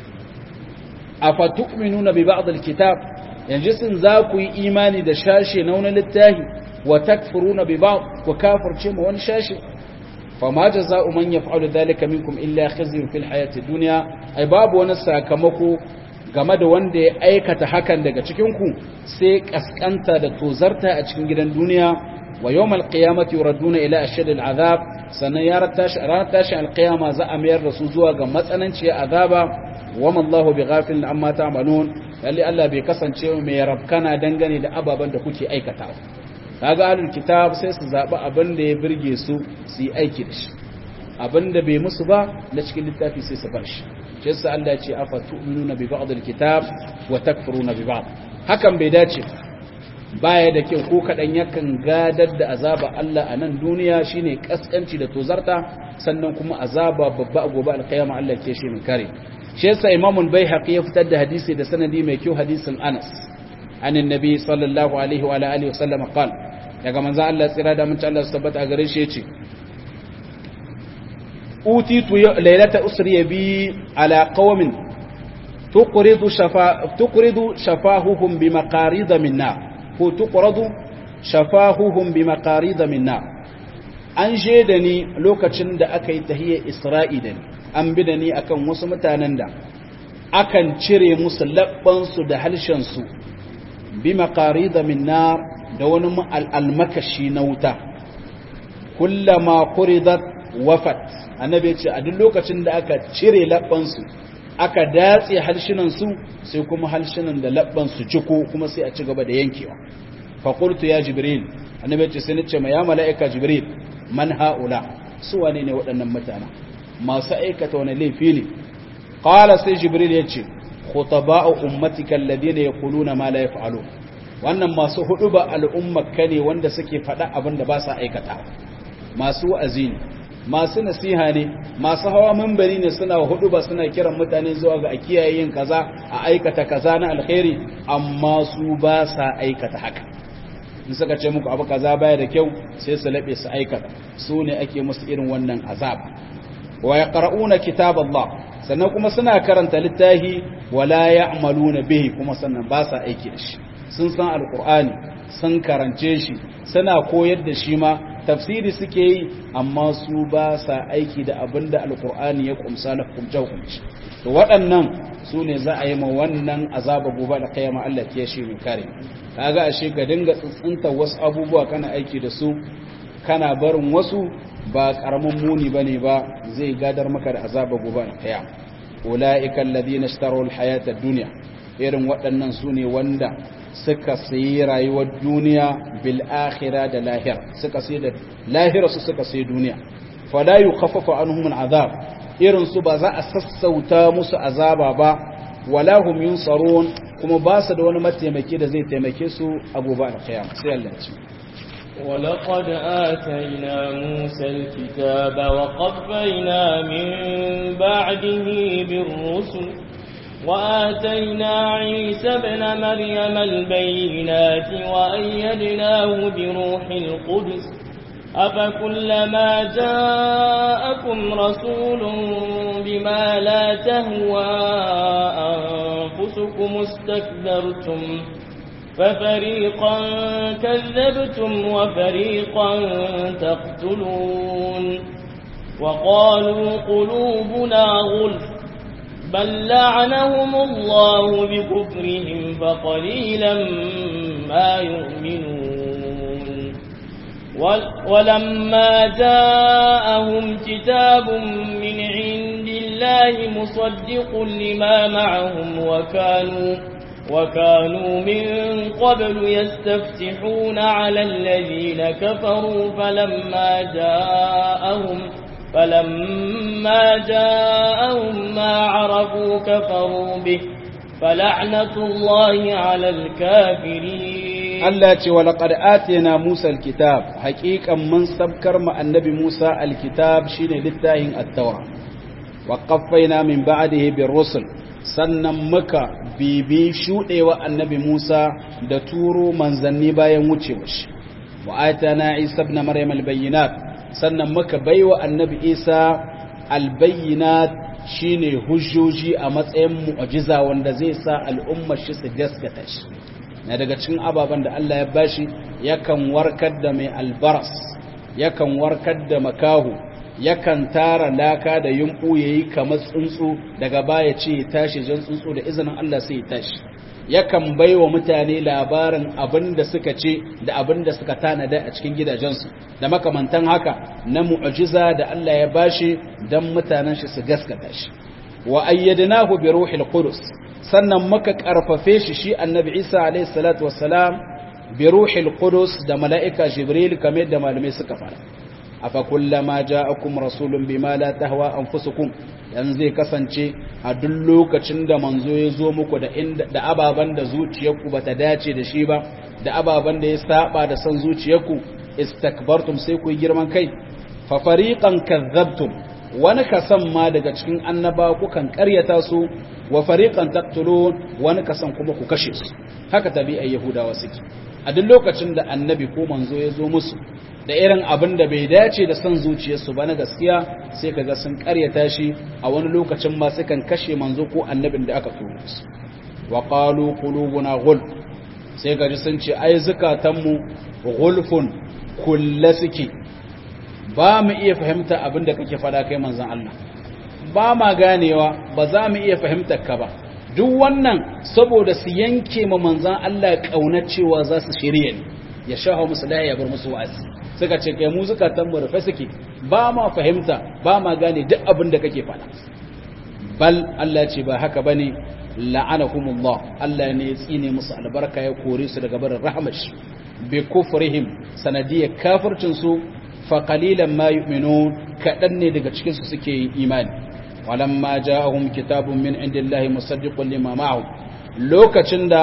afatu'minuna bi ba'd alkitab yanzu sun za ku yi imani da shashe na wani littafi wa takfuruna bi ba'd wa kafirce ma wani shashi fama jaza'u man yaf'alu dhalika minkum illa khizyun fil hayati dunya ai babu wani sakamako game da wanda ya aikata hakan daga cikin ku sai kaskanta da tozarta a cikin gidan duniya wa yawmal qiyamati yuraduna ila ashad al azab sannan ya ratashi ranar tashi al qiyama za a mayar da su zuwa ga matsananciyar azaba wa mallahu bighafilin amma ta'malun lalle Allah bai kasance mai rabkana dangane da ababen da kuke aikatawa kaga ahlul kitab sai su zabi abin da ya burge su su yi aiki da shi abin da bai musu ba na cikin littafi sai su bar shi shi yasa Allah ya ce afa tu'minuna bi ba'd alkitab wa takfuruna bi ba'd hakan bai dace baya da kyau ko kadan yakan gadar da azaba Allah a nan duniya shine kaskanci da tozarta sannan kuma azaba babba a gobe alkiyama Allah ke shi min kare shi yasa Imam al-Baihaqi ya fitar da hadisi da sanadi mai kyau hadisin Anas عن النبي صلى الله عليه وعلى اله وسلم قال daga manzo Allah tsira da mun Allah tabbata a gare shi yace utitu laylata usri bi ala qaumin tuqridu shafa tuqridu shafahuhum bi maqarid min nar ko tuqradu shafahuhum bi maqarid min nar an je da ni lokacin da aka yi tahiyyar isra'i da ni an bi da ni akan wasu mutanen da akan cire musu labbansu da halshensu bi maqarida min nar da wani almakashi na wuta kullama quridat wafat annabi ya ce a duk lokacin da aka cire labbansu aka datse halshinansu sai kuma halshinan da labbansu ciko kuma sai a ci gaba da yankewa fa qultu ya jibril annabi ya ce sai nace ma ya mala'ika jibril man haula su wane ne waɗannan mutane masu aikata wani laifi ne qala sai jibril ya ce khutaba'u ummatika alladhina yaquluna ma la yaf'alun wannan masu hudu ba al'ummar ka ne wanda suke faɗa abin da ba sa aikata masu wa'azi ne masu nasiha ne masu hawa mambari ne suna hudu ba suna kiran mutane zuwa ga a kiyaye yin kaza a aikata kaza na alkhairi amma su ba sa aikata haka in suka ce muku abu kaza baya da kyau sai su laɓe su aikata su ne ake musu irin wannan azaba wa yaqra'una kitaballah sannan kuma suna karanta littafi wala ya'maluna bihi kuma sannan ba sa aiki da shi sun san alqur'ani sun karance shi suna koyar da shi ma tafsiri suke yi amma su ba sa aiki da abinda alqur'ani ya kumsa na hukumce hukumci to waɗannan su ne za a yi ma wannan azaba gobe da kiyama Allah ke shi mai kare kaga ashe ga dinga tsintsinta wasu abubuwa kana aiki da su kana barin wasu ba karamin muni bane ba zai gadar maka da azaba gobe da kiyama ulaika alladhina ishtaraw alhayata ad-dunya irin waɗannan su ne wanda suka sayi rayuwar duniya bil akhirah da lahira suka sayi da lahira su suka sayi duniya fala yukhaffafu anhum al'azab irin su ba za a sassauta musu azaba ba wala hum yunsarun kuma ba su da wani mataimaki da zai taimake su a gobe alkiyama sai Allah ya ce ولقد آتينا موسى الكتاب وقفينا من بعده بالرسل وآتينا عيسى ابن مريم البينات وأيدناه بروح القدس أفكلما جاءكم رسول بما لا تهوى أنفسكم استكبرتم ففريقا كذبتم وفريقا تقتلون وقالوا قلوبنا غلف بل لعنهم الله بكفرهم فقليلا ما يؤمنون ولما جاءهم كتاب من عند الله مصدق لما معهم وكانوا وكانوا من قبل يستفتحون على الذين كفروا فلما جاءهم فلما جاءهم ما عرفوا كفروا به فلعنة الله على الكافرين Allah ce wa laqad atina Musa alkitab haqiqan mun sabkar ma annabi Musa alkitab shine littafin at-taura wa qaffayna min ba'dihi bir rusul sannan muka bibi shudewa annabi Musa da turo manzanni bayan wucewa shi wa atana Isa ibn Maryam albayyinat sannan muka baiwa annabi Isa albayyinat shine hujjoji a matsayin mu'jiza wanda zai sa al'ummar shi su gaskata shi na daga cikin ababen da Allah ya bashi yakan warkar da mai albaras yakan warkar da makahu yakan tara laka da yumbu yayi kamar tsuntsu daga baya ce ya tashi jan tsuntsu da izinin Allah sai ya tashi yakan baiwa mutane labarin abin da suka ce da abin da suka tanada a cikin gidajensu da makamantan haka na mu'jiza da Allah ya bashi dan mutanen shi su gaskata shi wa ayyadnahu bi ruhil qudus sannan muka karfafe shi shi annabi Isa alayhi salatu wassalam bi ruhil qudus da mala'ika jibril kamar da malamai suka fara afa kullama ja'akum rasulun bima la tahwa anfusukum yan zai kasance a duk lokacin da manzo ya zo muku da inda da ababan da zuciyarku bata dace da shi ba da ababan da ya saba da san zuciyarku istakbartum sai ku yi girman kai fa fariqan kadzabtum wani kasan ma daga cikin annaba kukan karyata su wa fariqan taqtulun wani kasan kuma ku kashe su haka tabi'ai yahudawa suke a duk lokacin da annabi ko manzo ya zo musu da irin abin da bai dace da son zuciyarsu ba na gaskiya sai kaga sun karyata shi a wani lokacin ma sukan kashe manzo ko annabin da aka turo su wa qalu qulubuna ghul sai gaji sun ce ai zukatanmu ghulfun kulla suke ba mu iya fahimta abin da kake fada kai manzon Allah ba ma ganewa ba za mu iya fahimtar ka ba duk wannan saboda su yanke ma manzon Allah kaunar cewa za su shirye ne ya shaho musu da ya bar musu wa'azi suka ce kai mu zukatan mu rufe suke ba ma fahimta ba ma gane duk abin da kake faɗa bal Allah ce ba haka bane la'anahumullah Allah ne ya tsine musu albarka ya kore su daga barin rahmar shi bi kufrihim sanadiyar kafircin su fa qalilan ma yu'minun kadan ne daga cikin su suke yin imani walamma ja'ahum kitabun min indillahi musaddiqun lima ma'ahum lokacin da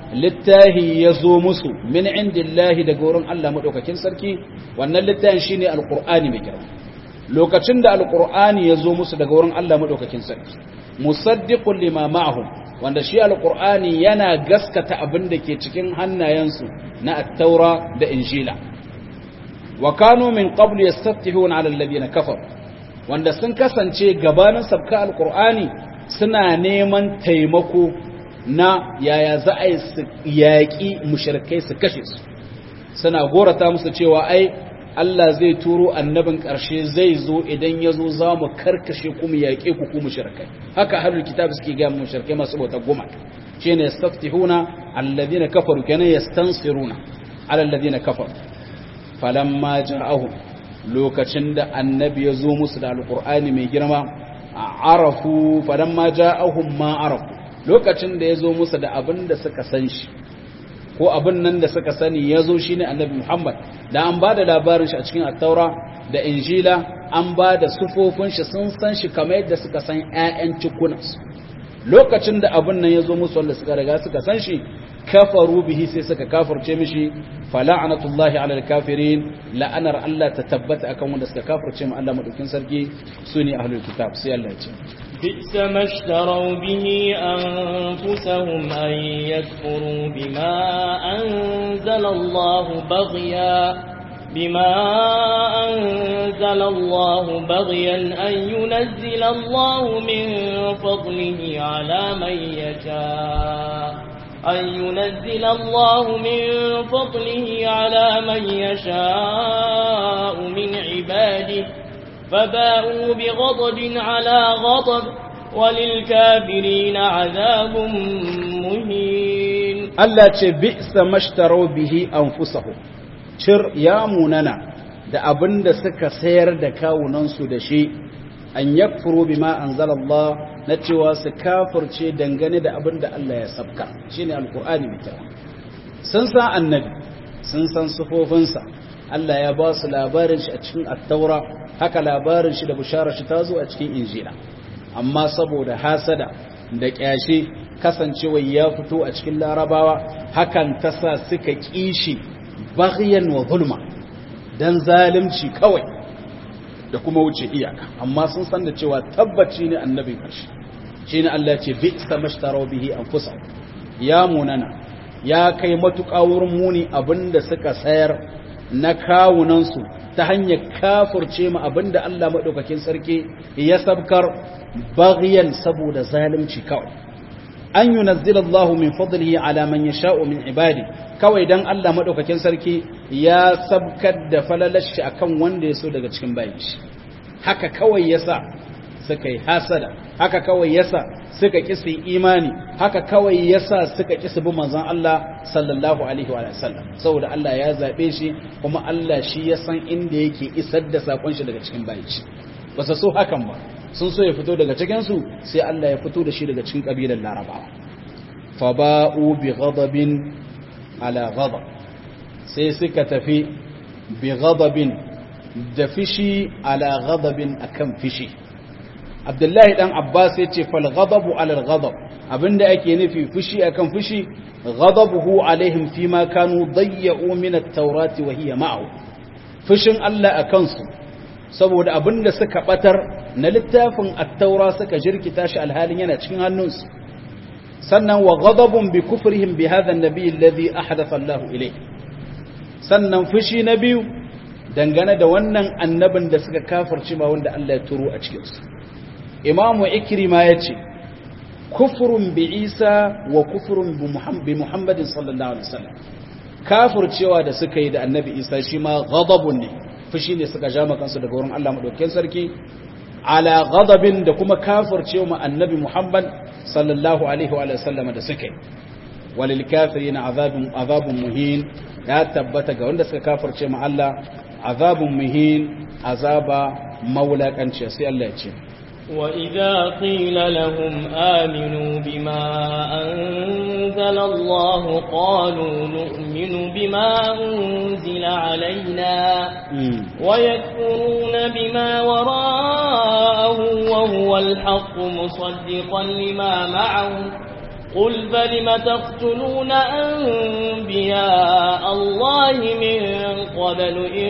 littahi ya zo musu min indillahi daga wurin Allah madaukakin sarki wannan littahin shine alqur'ani mai girma lokacin da alqur'ani ya zo musu daga wurin Allah madaukakin sarki musaddiqun lima ma'ahum wanda shi alqur'ani yana gaskata abin da ke cikin hannayensu na at-taura da injila wa kanu min qablu yastaftihuna 'ala alladhina kafaru wanda sun kasance gabanin sabka alqur'ani suna neman taimako na yaya za a yi yaƙi mushrikai su kashe su suna gorata musu cewa ai Allah zai turo annabin ƙarshe zai zo idan ya zo za mu karkashe ku mu yaƙe ku ku mushrikai haka ahlul kitab suke ga mushrikai masu bauta goma shine yastaftihuna alladhina kafaru kana yastansiruna ala alladhina kafaru falamma ja'ahum lokacin da annabi ya zo musu da alqur'ani mai girma arafu falamma ja'ahum ma arafu lokacin da ya zo musu da abin da suka san shi ko abin nan da suka sani ya zo shi ne annabi Muhammad da an ba da labarin shi a cikin attaura da injila an ba da sufofin shi sun san shi kamar yadda suka san 'ya'yan cikunansu lokacin da abin nan ya zo musu wanda suka riga suka san shi kafaru bihi sai suka kafirce mishi fala'anatullahi alal kafirin la'anar Allah ta tabbata akan wanda suka kafirce mu Allah madaukin sarki sune ahlul kitab sai Allah ya ce بئس ما اشتروا به أنفسهم أن يكفروا بما أنزل الله بغيا بما أنزل الله بغيا أن ينزل الله من فضله على من يشاء أن ينزل الله من فضله على من يشاء من عباده فباءوا بغضب على غضب وللكافرين عذاب مهين Allah ce bi'sa mashtaro bihi anfusahum cir ya munana da abinda suka sayar da kawunansu da shi an yakfuru bima anzalallah na cewa su kafirce dangane da abinda Allah ya sabka shine alqur'ani mai kyau sun san annabi sun san sufofinsa Allah ya ba su labarin shi a cikin at-taura haka labarin shi da bisharar shi ta zo a cikin injila amma saboda hasada da kyashi kasancewa ya fito a cikin larabawa hakan ta sa suka kishi baghyan wa zulma dan zalunci kawai da kuma wuce iyaka amma sun san da cewa tabbaci ne annabin karshe shine Allah ya ce bi'sa mashtaraw bihi anfusahum ya munana ya kai matuƙa wurin muni abinda suka sayar na kawunansu ta hanyar kafurce mu abinda Allah maɗaukakin sarki ya sabkar baghyan saboda zalunci kawai an yunazzila Allah min fadlihi ala man yasha'u min ibadi kawai dan Allah maɗaukakin sarki ya sabkar da falalashi akan wanda ya so daga cikin bayin shi haka kawai yasa suka yi hasada haka kawai yasa suka ƙi su imani haka kawai yasa suka ƙi su bi manzon Allah sallallahu alaihi wa sallam saboda Allah ya zabe shi kuma Allah shi ya san inda yake isar da sakon shi daga cikin bayi shi ba su so hakan ba sun so ya fito daga cikin su sai Allah ya fito da shi daga cikin kabilar Larabawa fa ba'u bi ghadabin ala ghadab sai suka tafi bi ghadabin da fishi ala ghadabin akan fishi abdullahi dan abbas ya ce fal ghadabu ala al ghadab abinda ake nufi fushi akan fushi ghadabuhu alaihim fima kanu dayya'u min at-taurati wa hiya ma'ahu fushin Allah akan su saboda abinda suka batar na littafin at-taura suka jirkita shi alhalin yana cikin hannunsu sannan wa ghadabun bi kufrihim bi hadha an-nabi alladhi ahdatha Allah ilayhi sannan fushi na biyu dangane da wannan annabin da suka kafirci ma wanda Allah ya turo a cikinsu imamu ikrima ya ce kufurun bi isa wa kufurun bi muhammadin sallallahu alaihi wasallam kafircewa da suka yi da annabi isa shi ma ghadabun ne fushi ne suka ja kansu daga wurin Allah madaukakin sarki ala ghadabin da kuma kafircewa ma annabi muhammad sallallahu alaihi wa sallam da suka yi walil kafirin azabun azabun muhin ya tabbata ga wanda suka kafirce ma Allah azabun muhin azaba maulakanci sai Allah ya ce وإذا قيل لهم آمنوا بما أنزل الله قالوا نؤمن بما أنزل علينا ويكفرون بما وراءه وهو الحق مصدقا لما معهم قل فلم تقتلون أنبياء الله من قبل إن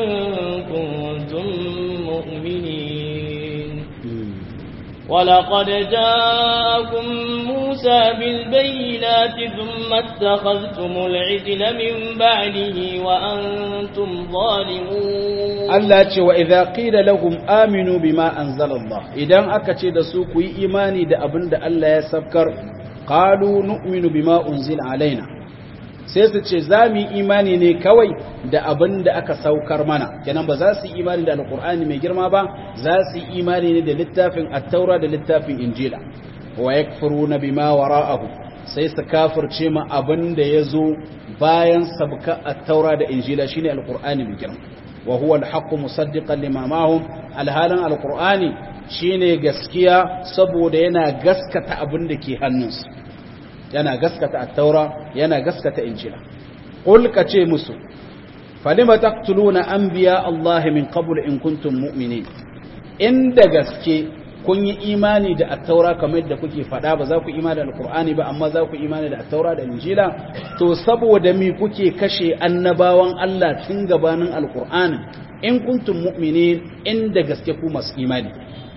كنتم مؤمنين ولقد جاءكم موسى بالبينات ثم اتخذتم العجل من بعده وأنتم ظالمون Allah ce wa idza qila lahum aminu bima anzala Allah idan aka ce da su ku yi imani da abin da Allah ya sabkar qalu nu'minu bima unzila alaina sai su ce za mu yi imani ne kawai da abin da aka saukar mana kenan ba za su yi imani da alqur'ani mai girma ba za su yi imani ne da littafin at-taura da littafin injila wa yakfuruna bima wara'ahu sai su kafirce ma abin da yazo bayan sabka at-taura da injila shine alqur'ani mai girma wa huwa al-haqqu musaddiqan lima ma'ahum alhalan alqur'ani shine gaskiya saboda yana gaskata abin da ke hannunsu yana gaskata at-taura yana gaskata injila qul kace musu falima taqtuluna anbiya Allah min qabl in kuntum mu'minin inda gaske kun yi imani da at-taura kamar yadda kuke fada ba za ku imani da alqur'ani ba amma za ku imani da at-taura da injila to saboda mi kuke kashe annabawan Allah tun gabanin alqur'ani in kuntum mu'minin inda gaske ku masu imani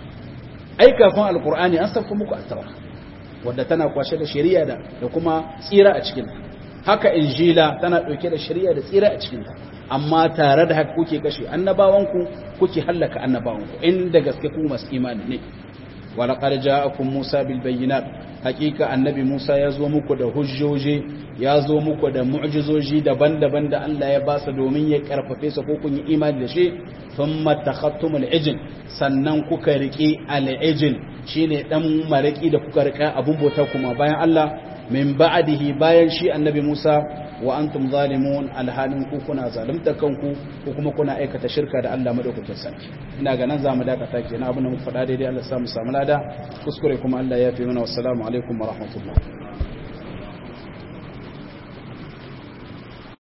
ai kafin alqur'ani an sauka muku at-taura wadda tana kwashe da shari'a da da kuma tsira a cikin haka injila tana dauke da shari'a da tsira a cikin amma tare da haka kuke kashe annabawanku kuke hallaka annabawanku inda gaske ku masu imani ne walaqad ja'akum musa bil bayyinat hakika annabi musa ya zo muku da hujjoji ya zo muku da mu'jizoji daban-daban da Allah ya ba su domin ya karfafe su ko kun yi imani da shi thumma takhattumul ijl sannan kuka riki al-ijl shine dan maraki da kuka rika abun bauta kuma bayan Allah min ba'dihi bayan shi annabi Musa wa antum zalimun alhalin ku kuna zalunta kanku ko kuma kuna aikata shirka da Allah madaukakin sarki ina ga nan zamu dakata kenan abin da muka faɗa daidai Allah ya samu samu lada kuskure kuma Allah ya fi mana wassalamu alaikum wa rahmatullah